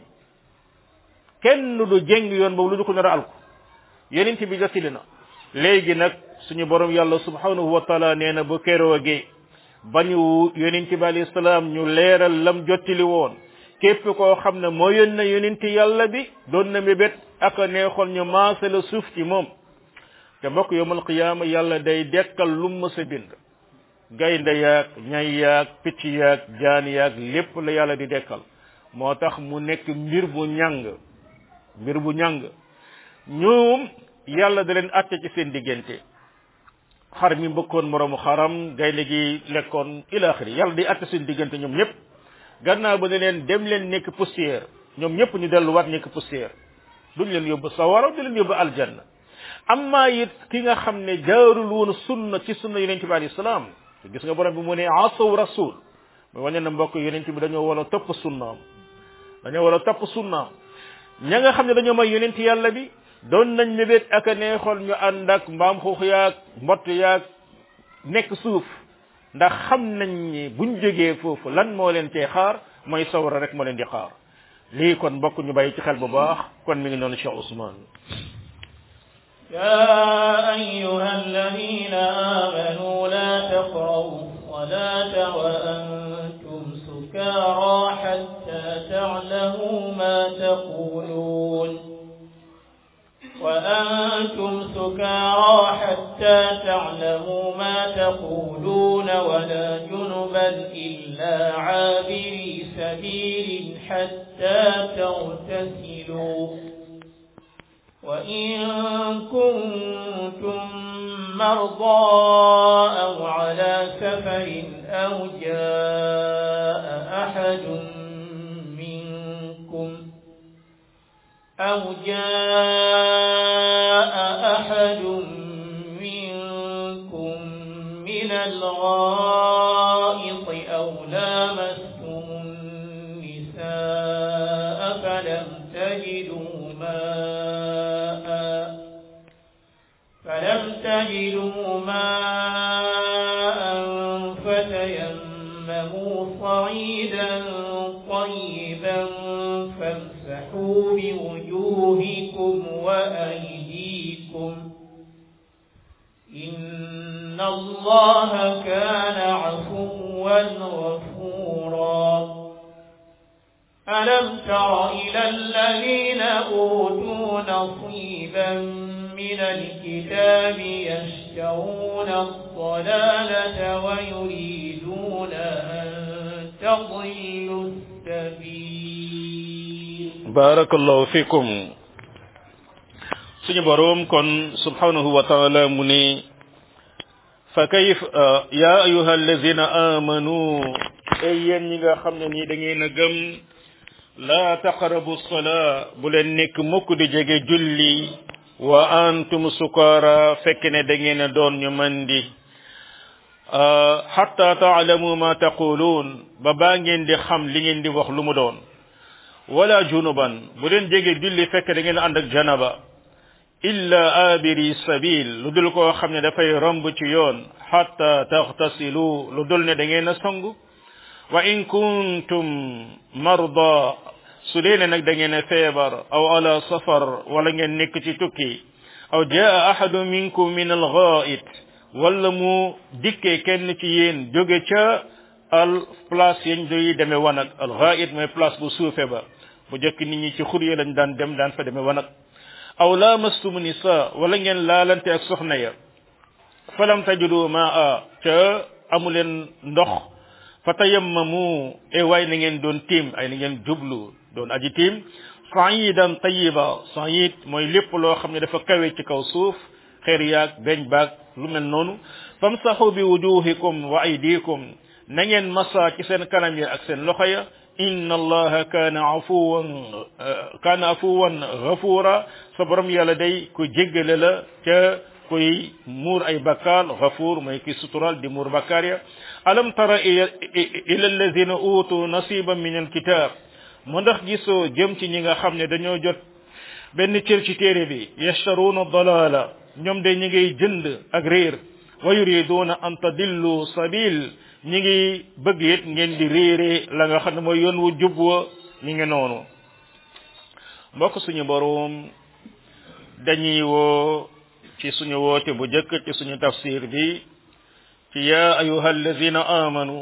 kenn du jéng yoon boobu lu du ko nar a alku yonent bi jottali na léegi nag suñu borom yàlla subhanahu wa taala nee na bu keroogee bañu yonent bi alayhi salaam ñu leeral lam jottali woon képp koo xam ne moo yónne yonent yàlla bi doon na mébét ak neexoon ñu maase la suuf ci moom te mbokk yowmal qiyaama yàlla day dekkal lu mës a bind gaynde yaag ñay yaag picc yaag jaan yaag lépp la yàlla di dekkal moo tax mu nekk mbir bu ñàng mbir bu ñàng ñoom yàlla da leen àtte ci seen diggante xar mi mbëkkoon moroomu xaram gaynde gi lekkoon ilaaxiri yàlla di àtte seen diggante ñoom ñëpp gannaaw ba ne leen dem leen nekk poussière ñoom ñëpp ñu delluwaat nekk poussière duñ leen yóbbu sawara du leen yóbbu aljanna amma it ki nga xam ne jaarul woon sunna ci sunna yonent bi alayhi salaam gis nga borom bi mu ne asaw rasul mu wane na mbokk yonent bi dañoo war a topp sunnaam dañoo war a topp sunnaam ña nga xam ne dañoo may yonent yàlla bi doon nañ mébét ak a neexoon ñu ànd ak mbaam xuux yaag mbott yaag nekk suuf ndax xam nañ ni buñ jógee foofu lan moo leen cee xaar mooy sawara rek moo leen di xaar lii kon mbokk ñu bàyyi ci xel bu baax kon mi ngi noonu Cheikh Ousmane يا أيها الذين آمنوا لا تقربوا الصلاة وأنتم سكارى حتى تعلموا ما تقولون وأن وأنتم سكارى حتى تعلموا ما تقولون ولا جنبا إلا عابري سبيل حتى تغتسلوا وإن كنتم مرضى أو على سفر أو جاء أحد منكم أو جاء أحد منكم من الغائط أو لامستم النساء فلم تجدوا ماء فلم تجدوا ماء فتيمموا صعيدا طيبا فامسحوا بوجوهكم وأيديكم إن الله كان عفوا غفورا ألم تر إلى الذين أوتوا نصيبا من الكتاب يشترون الضلالة ويريدون أن تضلوا السبيل بارك الله فيكم suñu borom kon subhanahu wa ta'ala mu ne fa kayf ya ayuha allazina amanu ay yéen ñi nga xam ne nii da ngeen a gëm la taqrabu salaa bu leen nekk mukk di jege julli wa antum sukara fekk ne da ngeen a doon ñu mandi hatta taalamu ma taquluun ba baa ngeen di xam li ngeen di wax lu mu doon wala junuban bu leen jege julli fekk da ngeen ànd ak janaba illa abiri sabil lu dul koo xam ne dafay romb ci yoon hatta taxtasilu lu dul ne da ngeen a sangu wa in kuntum marda su dee ne nag da ngeen a feebar aw ala safar wala ngeen nekk ci tukki aw jaa ahadu minkum min alghaid wala mu dikkee kenn ci yéen jóge ca al place yañ doy demee wanag alghaid mooy place bu suufe ba bu jëkk nit ñi ci xur yi lañ daan dem daan fa demee wanag aw lamastumu nisa wala ngeen laalante ak soxna ya falam tajudu maa ca amuleen ndox fa tayammamu e waay na ngeen doon tiim ay na ngeen jublu doon aji tiim saidan tayiba said mooy lépp loo xam ne dafa kawe ci kaw suuf xeer yaag beñ baag lu mel noonu famsahu bi wujuhikum wa aydikum na ngeen masa ci seen kanam yi ak seen loxo ya inna allaha kaana afuwan kaana afuwan ghafura sa borom yàlla day ku jéggale la ca kuy muur ay bakkaar ghafuur mooy ki sutural di muur bakkaar ya alam tara ila alladhina utu nasiban min alkitab mu ndax gisoo jëm ci ñi nga xam ne dañoo jot benn cër ci téere bi yashtaruna dalala ñoom de ñi ngay jënd ak réer wa yuriduna an tadillu sabil ñi ngi bëgg it ngeen di réere la nga xam ne mooy yoon wu jub wa ñi ngi noonu mbokk suñu boroom dañuy woo ci suñu woote bu jëkk ci suñu tafsir bi ci ya ayuha allazina amanu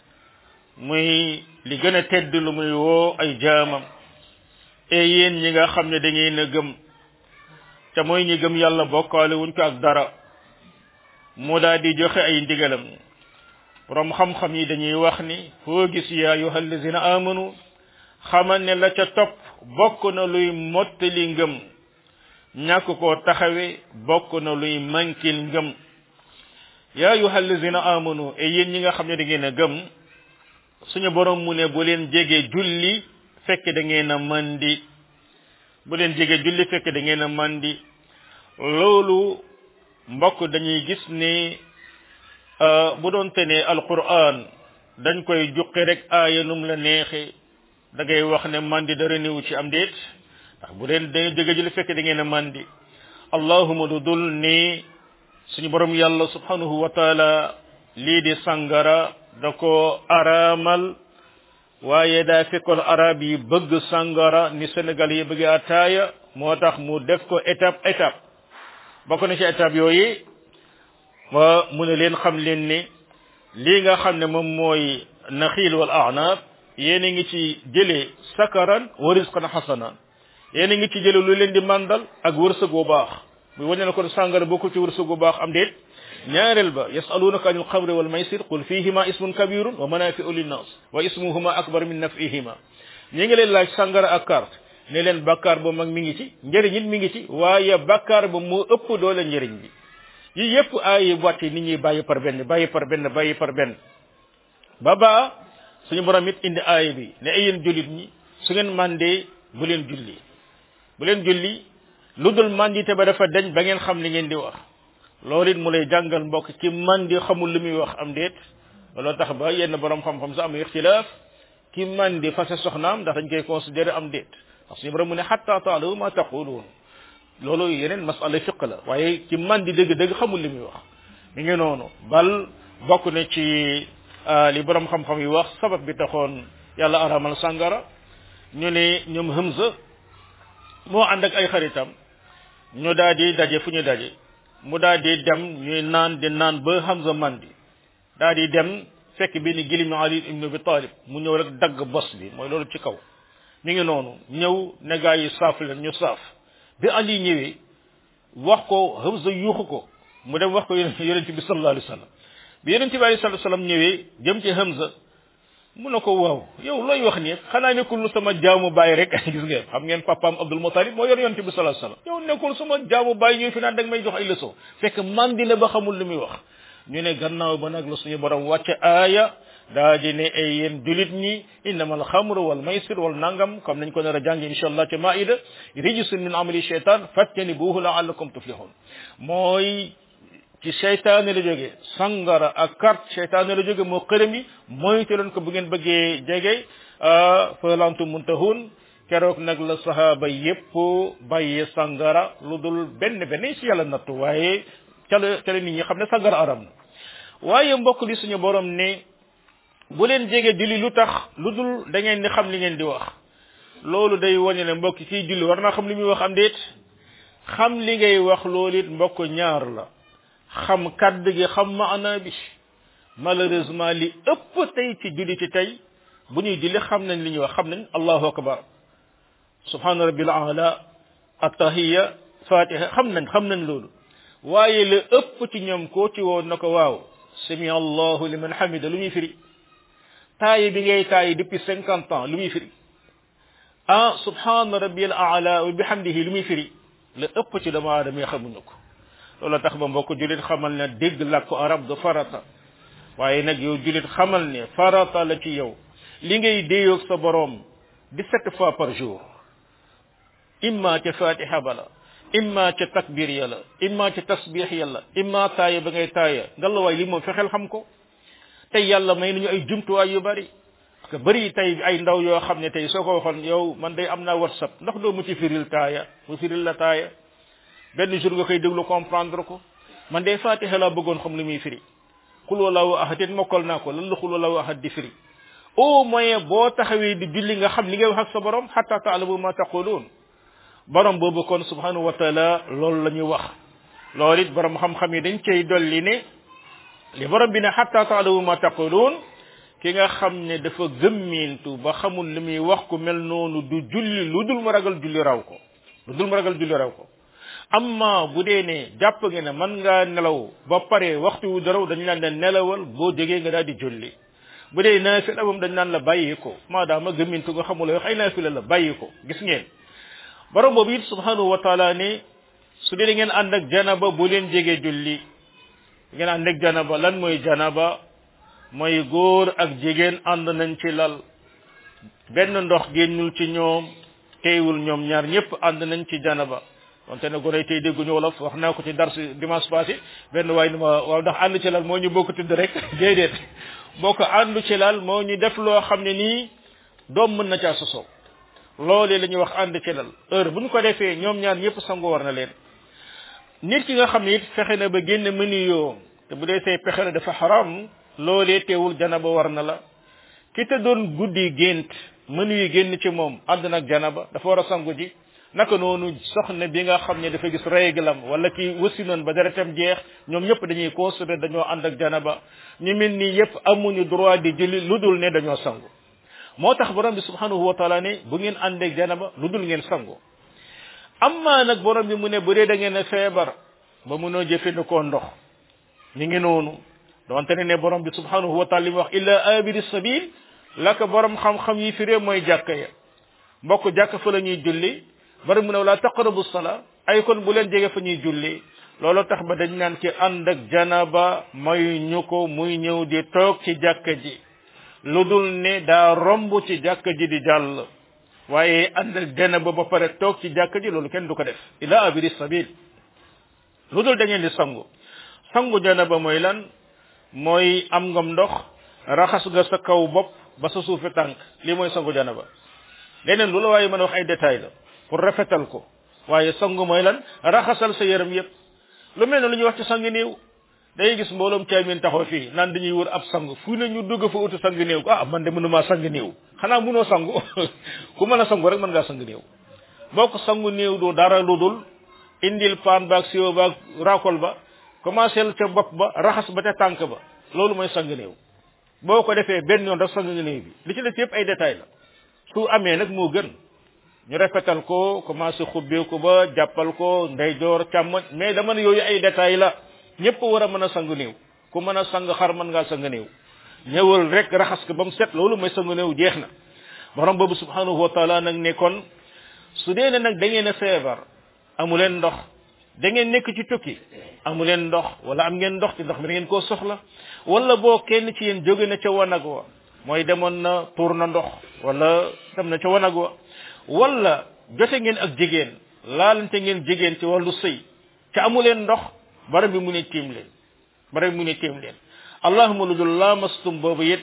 muy li gën a tedd lu muy woo ay jaamam e yéen ñi nga xam ne da ngeen a gëm te mooy ñi gëm yàlla bokkaale wuñ ko ak dara mu daal di joxe ay ndigalam borom xam-xam yi dañuy wax ni foo gis ya ayuha allazina amanu xamal ne la ca topp bokk na luy mottali ngëm ñàkk koo taxawe bokk na luy mankil ngëm ya ayuha allazina amanu e yéen ñi nga xam ne da ngeen a gëm suñu borom mu ne bu leen jege julli fekk da ngeen a mandi bu leen jege julli fekk da ngeen a mandi loolu mbokk dañuy gis ni bu doon te ne alquran dañ koy juqi rek aaya num la neexe da ngay wax ne mandi dara néew ci am déet ndax bu leen da jege julli fekk da ngeen a mandi allahuma du dul ni suñu borom yàlla subhanahu wa taala lii di sangara da ko araamal waaye daa fekkoon arab yi bëgg sangara ni Sénégal yi bëgg ataaya moo tax mu def ko étape étape bokk na ci étape yooyu wa mu ne leen xam leen ni lii nga xam ne moom mooy naxiil wal a'naab yéen a ngi ci jëlee sakaran wa rizqan hasanan yéen a ngi ci jëlee lu leen di màndal ak wërsëg bu baax muy wane na kon sàngara bokkul ci wërsëg bu baax am déet ñaareel ba yasalunaka anil xamri wal maysir qul fihima ismun kabirun wa manafiu linnas wa ismuhuma akbar min nafihima ñi ngi leen laaj sàngara ak carte ne leen bakkaar ba mag mi ngi ci njëriñ it mi ngi ci waaye bakkaar ba moo ëpp doole njëriñ bi yi yépp ay wàtte nit ñuy bàyyi par benn bàyyi par benn bàyyi par benn ba baa suñu borom it indi aaya bi ne ay yéen jullit ñi su ngeen mandee bu leen julli bu leen julli lu dul mandite ba dafa deñ ba ngeen xam li ngeen di wax loolu it mu lay jàngal mbokk ci mandi xamul li muy wax am déet looloo tax ba yenn borom xam-xam sa am ixtilaaf ki mandi fase soxnaam ndax dañ koy considéré am déet ndax suñu borom mu ne xatta taalamu ma taquluun loolu yeneen masala fiq la waaye ci mandi dëgg-dëgg xamul li muy wax mi ngi noonu bal bokk na ci li borom xam-xam yi wax sabab bi taxoon yàlla aramal sàngara ñu ne ñoom Hamza moo ànd ak ay xaritam ñu daal di daje fu ñu daje mu daal di dem ñuy naan di naan ba Hamza mandi daal di dem fekk benn gilimi Ali ibn Abi Talib mu ñëw rek dagg bos bi mooy loolu ci kaw mi ngi noonu ñëw ne gaa yi saaf leen ñu saaf bi Ali ñëwee wax ko Hamza yuuxu ko mu dem wax ko yonent bi sallallahu alayhi wa sallam bi yonent bi alayhi salatu wasallam ñëwee jëm ci Hamza mu ne ko waaw yow looy wax nii xanaa nekkul lu sama jaamu bàyyi rek gis ngeen xam ngeen papaam Abdul Muttalib moo yor yonent bi sallallahu alayhi wasallam yow nekkul sama jaamu bàyyi ñuy fi naan dag may jox ay leçon fekk mandi la ba xamul lu muy wax ñu ne gannaaw ba nag la suñu borom wàcce aaya daa di ne ay yéen julit ñi innama al xamru wal maysir wal nangam comme nañ ko nar a jàng insha allah ci maida rijisun min amali shaytan fajtanibuhu laallakum tuflihun mooy ci seytaane la jóge sangara ak carte seytaane la jóge moo xërëm yi moytu leen ko bu ngeen bëggee jege falantu muntahun keroog nag la sahaaba yépp bàyyee sangara lu dul benn benn si yàlla nattu waaye ca la ca la nit ñi xam ne sangara aram na waaye mbokk li suñu borom ne bu leen jege julli lu tax lu dul da ngeen di xam li ngeen di wax loolu day wane ne mbokk kii julli war naa xam li muy wax am déet xam li ngay wax loolu it mbokk ñaar la xam kàdd gi xam maana bi malheureusement li ëpp tey ci julli ci tey bu ñuy julli xam nañ li ñuy wax xam nañ allahu akbar subhana rabbil ala attahiya fatiha xam nañ xam nañ loolu waaye la ëpp ci ñoom koo ci woon na ko waaw sami allahu liman hamida lu muy firi taayi bi ngay taayi depuis cinquante ans lu muy firi ah subhana rabbil ala wa bihamdihi lu muy firi la ëpp ci dama aadama xamuñu ko loolu tax ba mbokk julit xamal ne dégg làkku arab du farata waaye nag yow julit xamal ne farata la ci yow li ngay déeyoog sa boroom dix-sept fois par jour imma ca fatiha bala imma ca takbir ya la imma ca tasbix ya la imma taaya ba ngay taaya ngalawaay li moom fexeel xam ko tey yàlla may nañu ay jumtuwaay yu bari parce que bëri tey ay ndaw yoo xam ne tey soo ko waxoon yow man day am naa whatsapp ndax doo mu ci firil taaya mu firil la taaya benn jour nga koy déglu comprendre ko man de fatiha laa bëggoon xam lu muy firi xul wallahu ahad it mokkal naa ko lan la xul wallahu ahad di firi au moins boo taxawee di julli nga xam li ngay wax ak sa borom hatta taalamu ma taqulun borom boobu kon subhanahu wa taala loolu la ñuy wax loolu it borom xam-xam yi dañ cay dolli ne li borom bi ne hatta taalamu ma taqulun ki nga xam ne dafa gëmmintu ba xamul li muy wax ku mel noonu du julli lu dul mu ragal julli raw ko lu dul mu ragal julli raw ko amma bu dee ne jàpp nga ne mën ngaa nelaw ba pare waxtu wu daraw dañ naan la nelawal boo jógee nga daal di julli bu dee naafila moom dañ naan la bàyyi ko maadaama gëmmintu nga xamula wax ay naafila la bàyyi ko gis ngeen borom boobu it subhanahu wa taala ne su dee ngeen ànd ak janaba bu leen jegee julli ngeen ànd ak janaba lan mooy janaba mooy góor ak jigéen ànd nañ ci lal benn ndox génnul ci ñoom teewul ñoom ñaar ñëpp ànd nañ ci janaba wante ne gone tey dégguñu wolof wax naa ko ci dar si dimanche passé benn waay ni ma waaw ndax ànd ci lal moo ñu bokk tudd rek déedéet boo ko àndu ci lal moo ñu def loo xam ne nii doom mën na caa sosoo loolee la ñuy wax ànd ci lal heure bu ñu ko defee ñoom ñaar ñëpp sangu war na leen nit ki nga xam ne it fexe na ba génn mëni yoo te bu dee say pexe la dafa xaram loolee teewul janaba war na la ki te doon guddi gént mënu yi génn ci moom ànd nag janaba dafa war a sangu ji naka noonu soxna bi nga xam ne dafa gis réglam wala ki wasi noon ba deretam jeex ñoom ñëpp dañuy constater dañoo ànd ak janaba ñu mel ni yëpp amuñu droit di julli lu dul ne dañoo sangu moo tax borom bi subhanahu wa taala ne bu ngeen ànd ak janaba lu dul ngeen sangu amma nag borom bi mu ne bu dee da ngeen a feebar ba munoo jëfandikoo ndox mi ngi noonu donte ne ne borom bi subhanahu wa taala li mu wax illa abiri sabil la ko borom xam-xam yi firee mooy jàkka ya mbokk jàkk fa la ñuy julli bari mu ne wala taqrabu sala ay kon bu leen jege fa ñuy julli loolu tax ba dañ naan ci ànd ak janaba may ñu ko muy ñëw di toog ci jàkka ji lu dul ne daa romb ci jàkka ji di jàll waaye ànd ak janaba ba pare toog ci jàkka ji loolu kenn du ko def ila abiri sabil lu dul da ngeen di sangu sangu janaba mooy lan mooy am ngam ndox raxas nga sa kaw bopp ba sa suufi tànk lii mooy sangu janaba leneen lu la waaye mën a wax ay détails la pour rafetal ko waaye sangu mooy lan raxasal sa yaram yépp lu mel ne lu ñuy wax ci sang néew day gis mbooloom caamin taxaw fii naan dañuy wër ab sang fu ne ñu dugg fa utu sang néew ah man de mënumaa sang néew xanaa mënoo sangu ku mën a sangu rek mën ngaa sang néew boo ko sangu néew du dara lu dul indil paan baag siwo baag raakol ba commencé ca bopp ba raxas ba ca tànk ba loolu mooy sang néew boo ko defee benn yoon rek sang néew bi li ci des yëpp ay détails la su amee nag moo gën ñu rafetal ko commencé xubbeeku ba jàppal ko ndeyjoor càmmoñ mais dama ne yooyu ay détails la ñëpp war a mën a sang néew ku mën a sang xar mën ngaa sang néew ñëwal rek raxas ko ba mu set loolu mooy sang néew jeex na borom boobu subhanahu wa taala nag ne kon su dee ne nag da ngeen a feebar amu leen ndox da ngeen nekk ci tukki amu leen ndox wala am ngeen ndox ci ndox mi da ngeen koo soxla wala boo kenn ci yéen jóge na ca wanag wa mooy demoon na tuur na ndox wala dem na ca wanag wa wala jote ngeen ak jigéen laalante ngeen jigéen ci wàllu sëy ca amu leen ndox bara bi mu ne tiim leen bara bi mu ne tiim leen allahuma lu dul laamastum boobu it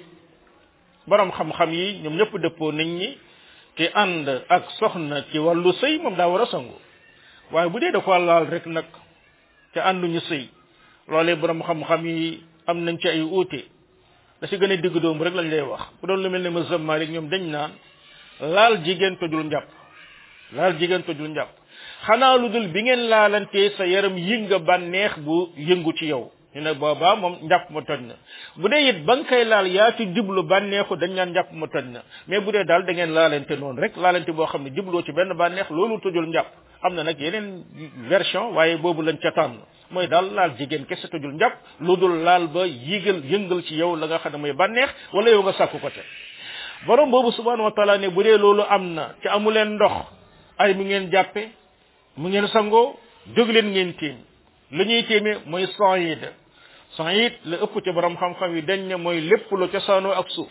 borom xam-xam yi ñoom ñëpp dëppoo nañ ñi ki ànd ak soxna ci wàllu sëy moom daa war a sangu waaye bu dee da ko laal rek nag te ànduñu sëy loolee borom xam-xam yi am nañ ci ay uute da si gën a digg doomu rek lañ lay wax bu doon lu mel ne mazhab Malik ñoom dañ naan laal jigéen tojul njàpp laal jigéen tojul njàpp xanaa lu dul bi ngeen laalantee sa yaram yënga bànneex bu yëngu ci yow ñu ne boobaa moom njàpp ma toj na bu dee it ba nga koy laal yaa ci jublu bànneexu dañ naan njàpp ma toj na mais bu dee daal da ngeen laalante noonu rek laalante boo xam ne jubloo ci benn bànneex loolu tojul njàpp am na nag yeneen version waaye boobu lañ ca tànn mooy daal laal jigéen kese tojul njàpp lu dul laal ba yëgal yëngal ci yow la nga xam ne mooy bànneex wala yow nga sàkku ko te borom boobu subhanahu wa taala ne bu dee loolu am na ci amu leen ndox ay mu ngeen jàppe mu ngeen sangoo jóg leen ngeen tiim lu ñuy tiimee mooy saïd saïd la ëpp ci borom xam-xam yi dañ ne mooy lépp lu cosaanoo ak suuf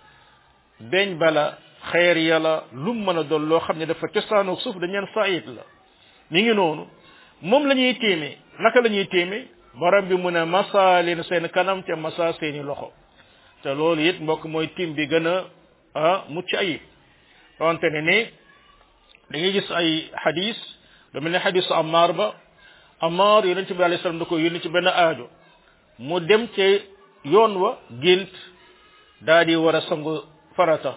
beñ bala xeer yàlla lu mën a doon loo xam ne dafa cosaanoo ak suuf dañ leen saïd la mi ngi noonu moom la ñuy tiimee naka la ñuy tiimee borom bi mu ne masa leen seen kanam te masa seeni loxo te loolu it mbokk mooy tiim bi gën a ah mucc ayib wante ne ne da ngay gis ay xadis lu mel ne xadisu Ammar ba Ammar yonent bi alayhi salaam da ko yónni ci benn aajo mu dem ci yoon wa gént daa di war a sangu farata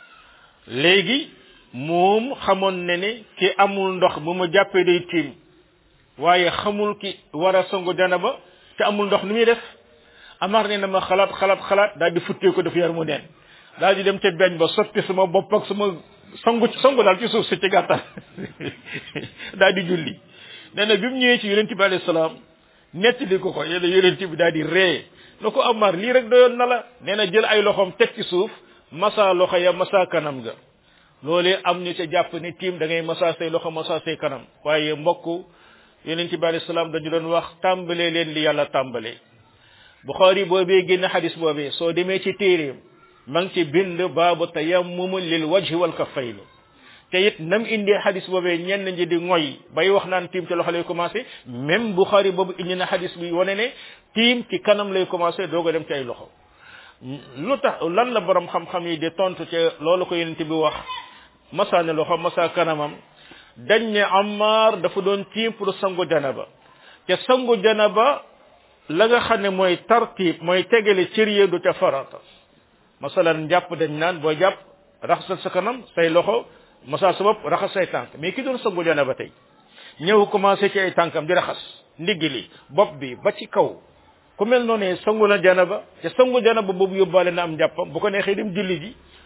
léegi moom xamoon ne ne ki amul ndox bu ma jàppee day tiim waaye xamul ki war a sangu janaba te amul ndox ni muy def Ammar ne na ma xalaat xalaat xalaat daal di futtee ko def yar mu neen daal di dem ca beñ ba sotti sama bopp ak sama sangu sangu daal ci suuf si ci gàttal daal di julli nee na bi mu ñëwee ci yonent bi alayhi salaam nettali ko ko yéen yonent bi daal di ree na ko Ammar lii rek doyoon na la nee na jël ay loxoom teg ci suuf masa loxo ya masa kanam ga loolee am ñu ca jàpp ne tiim da ngay masa say loxo masa say kanam waaye mbokk yonent bi alayhi salaam dañu doon wax tàmbalee leen li yàlla tàmbalee Bukhari boobee génn xadis boobee soo demee ci téeréem ma ngi ci bind baabu tayammum lil wajhi wal kaffayn te it nam indee xadis boobee ñenn ñi di ngoy bay wax naan tiim ci loxo lay commencé même Bukhari boobu indi na xadis bi wane ne tiim ci kanam lay commencé doog a dem ci ay loxo lu tax lan la borom xam-xam yi di tontu ci loolu ko yonent bi wax masa ne loxo masa kanamam dañ ne Ammar dafa doon tiim pour sangu janaba te sangu janaba la nga xam ne mooy tartib mooy tegale cër yi du ca farata masalan njàpp dañ naan booy jàpp raxasal sa kanam say loxo masa sa bopp raxas say tànk mais ki doon sangu janaba tey ñëw commencé ci ay tànkam di raxas ndigg li bopp bi ba ci kaw ku mel noonu sangu na janaba te sangu janaba boobu yóbbaale na am njàppam bu ko neexee dem julli ji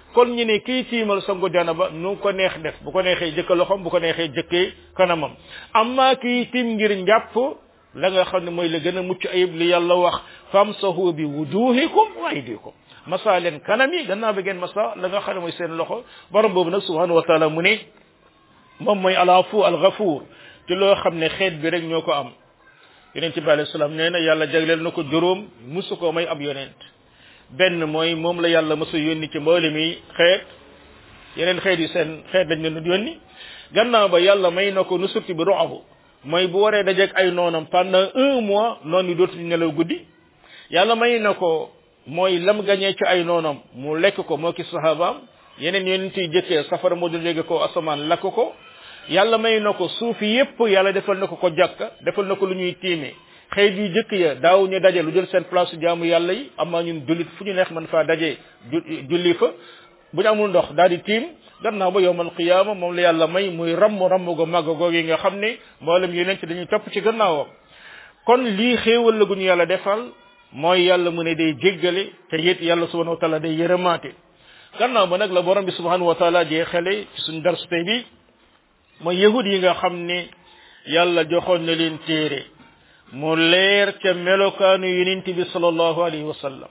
kon ñu ne kii tiimal sangu janaba nu ko neex def bu ko neexee jëkka loxom bu ko neexee jëkkee kanamam amma kii tiim ngir njàpp la nga xam ne mooy la gën a mucc ayib li yàlla wax famsahu bi wujuhikum wa aydikum masa leen kanam yi gannaaw bi ngeen masa la nga xam ne mooy seen loxo borom boobu nag subhanahu wa taala mu ne moom mooy alafu alghafuur ci loo xam ne xeet bi rek ñoo ko am yonent bi alayhi salaam nee na yàlla jagleel na ko juróom musu ko may ab yonent benn mooy moom la yàlla mësa yónni ci mboole mi xeet yeneen xeet yi seen xeet lañ leen yónni gannaaw ba yàlla may na ko nu surti bi roxabu mooy bu waree dajeeg ay noonam pendant un mois noonu yi dootuñu nelaw guddi yàlla may na ko mooy lam gañee ci ay noonam mu lekk ko moo ki sahabaam yeneen yonent yi jëkkee safara moo doon jóge ko asamaan lakk ko yàlla may na ko suuf yépp yàlla defal na ko ko jàkka defal na ko lu ñuy tiime xëy yu jëkk ya daaw ñu daje lu jël seen place jaamu yàlla yi amaa ñun jullit fu ñu neex man faa daje julli fa bu ñu amul ndox daal di tiim gannaaw ba yowmal qiyaama moom la yàlla may muy ramm ramm go màgg goog yi nga xam ne mboolem yeneen ci dañuy topp ci gannaawam kon lii xéewal la gu ñu yàlla defal mooy yàlla mu ne day jéggale te it yàlla subhanahu wa taala day yërëmaate gannaaw ba nag la borom bi subhanahu wa taala jeexale ci suñ darsu tey bi mooy yahud yi nga xam ne yàlla joxoon na leen téere mu leer ca melokaanu yonent bi sallallahu alayhi wa sallam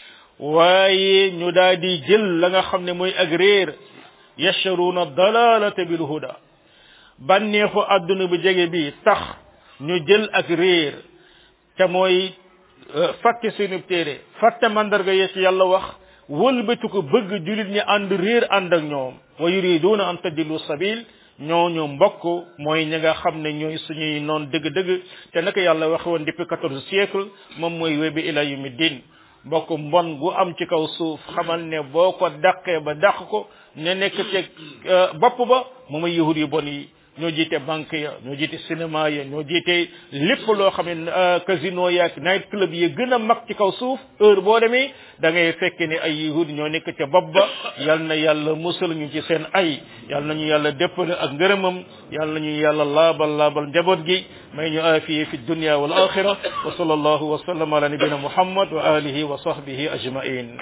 waaye ñu daal di jël la nga xam ne mooy ak réer yasharuuna dalalata bil huda bànneexu àdduna bu jege bi tax ñu jël ak réer te mooy fàtte seenu téere fàtte mandarga yee ci yàlla wax wëlbatu ko bëgg julit ñi ànd réer ànd ak ñoom wa yuriduuna an tadillu sabil ñooñu mbokk mooy ñi nga xam ne ñooy suñuy noon dëgg-dëgg te naka yàlla waxe woon depuis quatorze siècle moom mooy webi ila yumi din mbokk mbon gu am ci kaw suuf xamal ne boo ko dàqee ba dàq ko ne nekk ci bopp ba mu may yahud yu bon yi ñoo jiite banque ya ñoo jiite cinéma ya ñoo jiite lépp loo xam ne casino yaak night club yi gën a mag ci kaw suuf heure boo demee da ngay fekk ne ay yahud ñoo nekk ca bopp ba yal na yàlla musal ñu ci seen ay yal nañu yàlla déppale ak ngërëmam yal nañu yàlla laabal laabal njaboot gi may ñu aafiye fi dunya wal axira wa sallallahu wa sallam ala nabina muhammad wa alihi wa sahbihi ajmain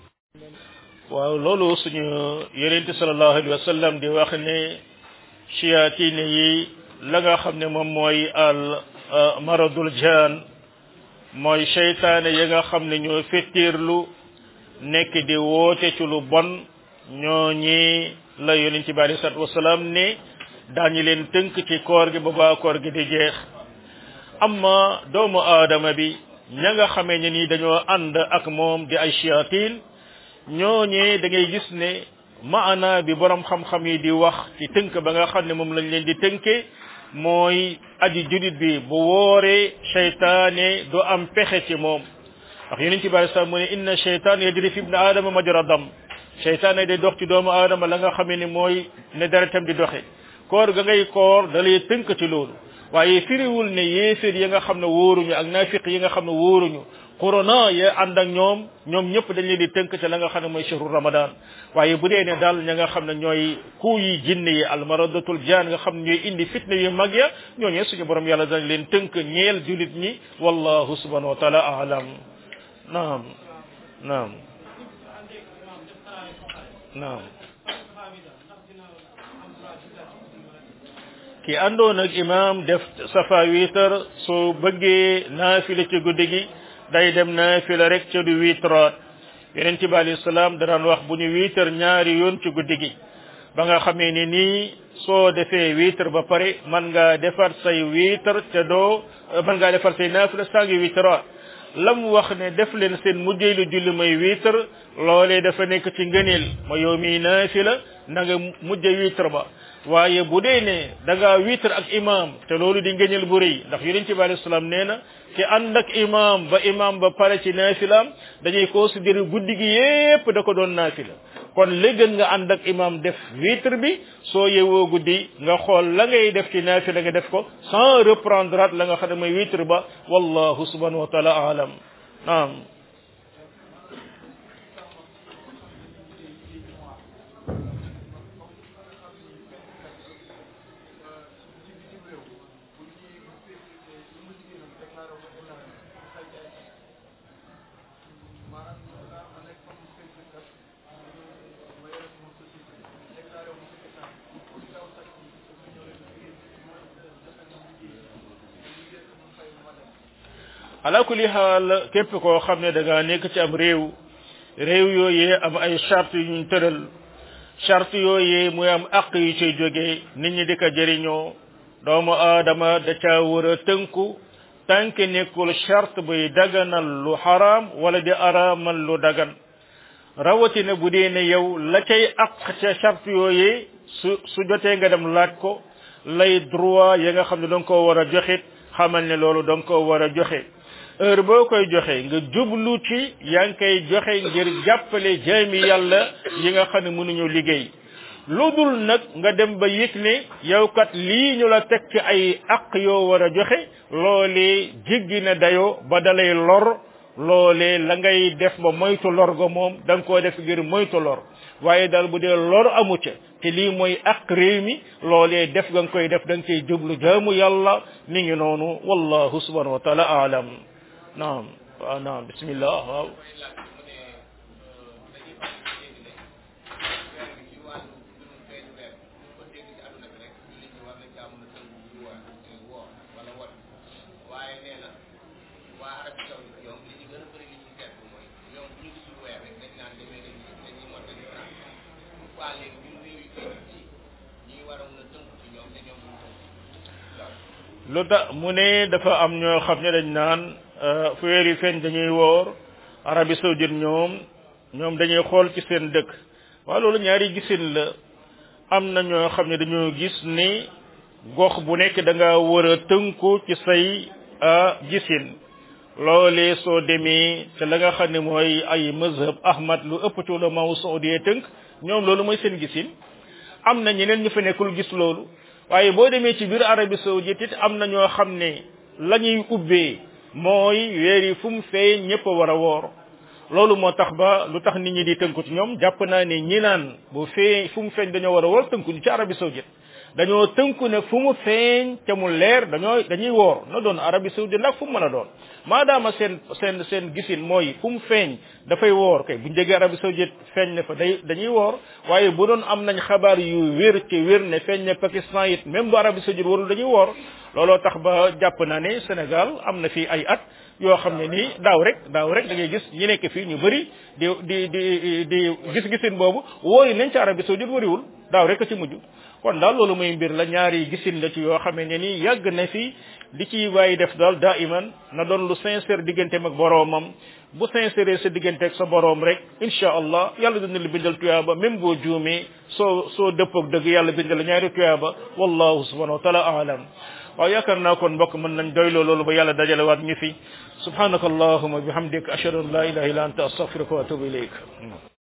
waaw loolu suñu yonente sallallahu alayhi wa sallam di wax ne chiatine yi la nga xam ne moom mooy al maradul jaan mooy seytaane yi nga xam ne ñoo fettirlu nekk di woote ci lu bon ñoo ñi la yonent bi alei salatu wasalaam ne daañu leen tënk ci koor gi ba baa koor gi di jeex amma doomu aadama bi ña nga xamee ne nii dañoo ànd ak moom di ay chiatine ñooñee da ngay gis ne maana bi borom xam-xam yi di wax ci tënk ba nga xam ne moom lañ leen di tënke mooy aji judit bi bu wooree seytaane du am pexe ci moom ndax yonent bi alei salaam mu ne inna seytaan yajri fi ibni aadama majra dam seytaane day dox ci doomu aadama la nga xamee ni mooy ne deretam di doxe koor ga ngay koor da lay tënk ci loolu waaye firiwul ne yéeféer yi nga xam ne wóoruñu ak naafiq yi nga xam ne wóoruñu corona ya ànd ak ñoom ñoom ñëpp dañ leen di tënk ca la nga xam ne mooy shahru ramadan waaye bu dee ne daal ña nga xam ne ñooy kuu yi jinne yi almaradatul jaan nga xam ne ñooy indi fitna yu mag ya ñooñee suñu borom yàlla dañ leen tënk ñeel julit ñi wallahu subhanahu wa taala alam naam naam naam ki àndoon ak imam def safa wiitar soo bëggee naafila ci guddi gi day dem naafila rek ca du wiitraat yonent bi alayhi salaam danaan wax bu ñu wiitar ñaari yoon ci guddi gi ba nga xamee ni nii soo defee wiitar ba pare man ngaa defar say wiitar te doo man ngaa defar say naafila saa ngi wiitraat lam wax ne def leen seen mujjeelu julli may wiitar loolee dafa nekk ci ngëneel ma yow miy naafila na nga mujj wiitar ba waaye bu dee ne da ngaa wiitar ak imam te loolu di ngëneel bu rëy ndax yonent bi alayhi salaam nee na ci ànd ak imam ba imam ba pare ci naafilaam dañuy considérer guddi gi yépp da ko doon naafila kon li gën nga ànd ak imam def witre bi soo yewoo guddi nga xool la ngay def ci naafila nga def ko sans reprendre la nga xam ne mooy witre ba wallahu subhanahu wa taala alam naam ala kulli xaal képp koo xam ne da ngaa nekk ci am réew réew yooyee am ay charte yu ñu tëral charte yooyee muy am àq yu ciy jógee nit ñi di ko jëriñoo doomu aadama da caa war a tënku tànk nekkul charte buy daganal lu xaraam wala di araamal lu dagan rawatina bu dee ne yow la cay àq ca charte yooyee su su jotee nga dem laaj ko lay droit ya nga xam ne danga koo war a joxit xamal ne loolu danga koo war a joxe heure boo koy joxe nga jublu ci yaa ngi koy joxe ngir jàppale jaami yàlla yi nga xam ne mënuñu liggéey lu dul nag nga dem ba yëg ne yow kat lii ñu la teg ci ay aq yoo war a joxe loolee jéggi na dayoo ba dalay lor loolee la ngay def ba moytu lor ga moom da nga koo def ngir moytu lor waaye daal bu dee lor amu ca te lii mooy aq réew mi loolee def nga koy def da nga koy jublu jaamu yàlla mi ngi noonu wallahu subhanahu wa taala aalam naam waaw naam bismillah waaw lu tax mu ne dafa am ñoo xam ne dañ naan fu weer yi feeñ dañuy woor Arabie saoudite ñoom ñoom dañuy xool ci seen dëkk waaye loolu ñaari gisin la am na ñoo xam ne dañoo gis ni gox bu nekk da nga war a tënku ci say gisin loolee soo demee te la nga xam ne mooy ay mazhab ahmad lu ëpp ci ulama wu saudiyee tënk ñoom loolu mooy seen gisin am na ñeneen ñu fa nekkul gis loolu waaye boo demee ci biir Arabie saoudite it am na ñoo xam ne la ñuy ubbee mooy weer yi fu mu feeñ ñëpp a war a woor loolu moo tax ba lu tax nit ñi di tënku ci ñoom jàpp naa ne ñi naan bu feeñ fu mu feeñ dañoo war a woor tënku ñu ci Arabie saoudite dañoo tënku ne fu mu feeñ te mu leer dañoo dañuy woor na doon Arabie saoudite nag fu mu mën a doon maadaama seen seen seen gisin mooy fu mu feeñ dafay woor kay bu ñu jógee Arabie saoudite feeñ ne fa day dañuy woor waaye bu doon am nañ xabaar yu wér ci wér ne feeñ ne Pakistan it même bu Arabie saoudite warul dañuy woor looloo tax ba jàpp naa ne Sénégal am na fi ay at yoo xam ne nii daaw rek daaw rek da ngay gis ñi nekk fii ñu bëri di di di di gis-gisin boobu wóori nañ ci Arabie saoudite wariwul daaw rek a ci mujj kon daal loolu muy mbir la ñaari gisin la ci yoo xam ne nii yàgg na fi li ci waaye def daal daa iman na doon lu sincère digganteem ak boroomam bu sincère sa diggante ak sa boroom rek incha allah yàlla dina la bindal tuyaaba même boo juumee soo soo dëppoog dëgg yàlla bindal la ñaari tuyaaba wallahu subhanahu wa taala aalam waaw yaakaar naa kon mbokk mën nañ doyloo loolu ba yàlla dajale waat ñu fi subhanaka allahuma bihamdik ashhadu an la ilaha illa anta astaghfiruka wa atubu ilayk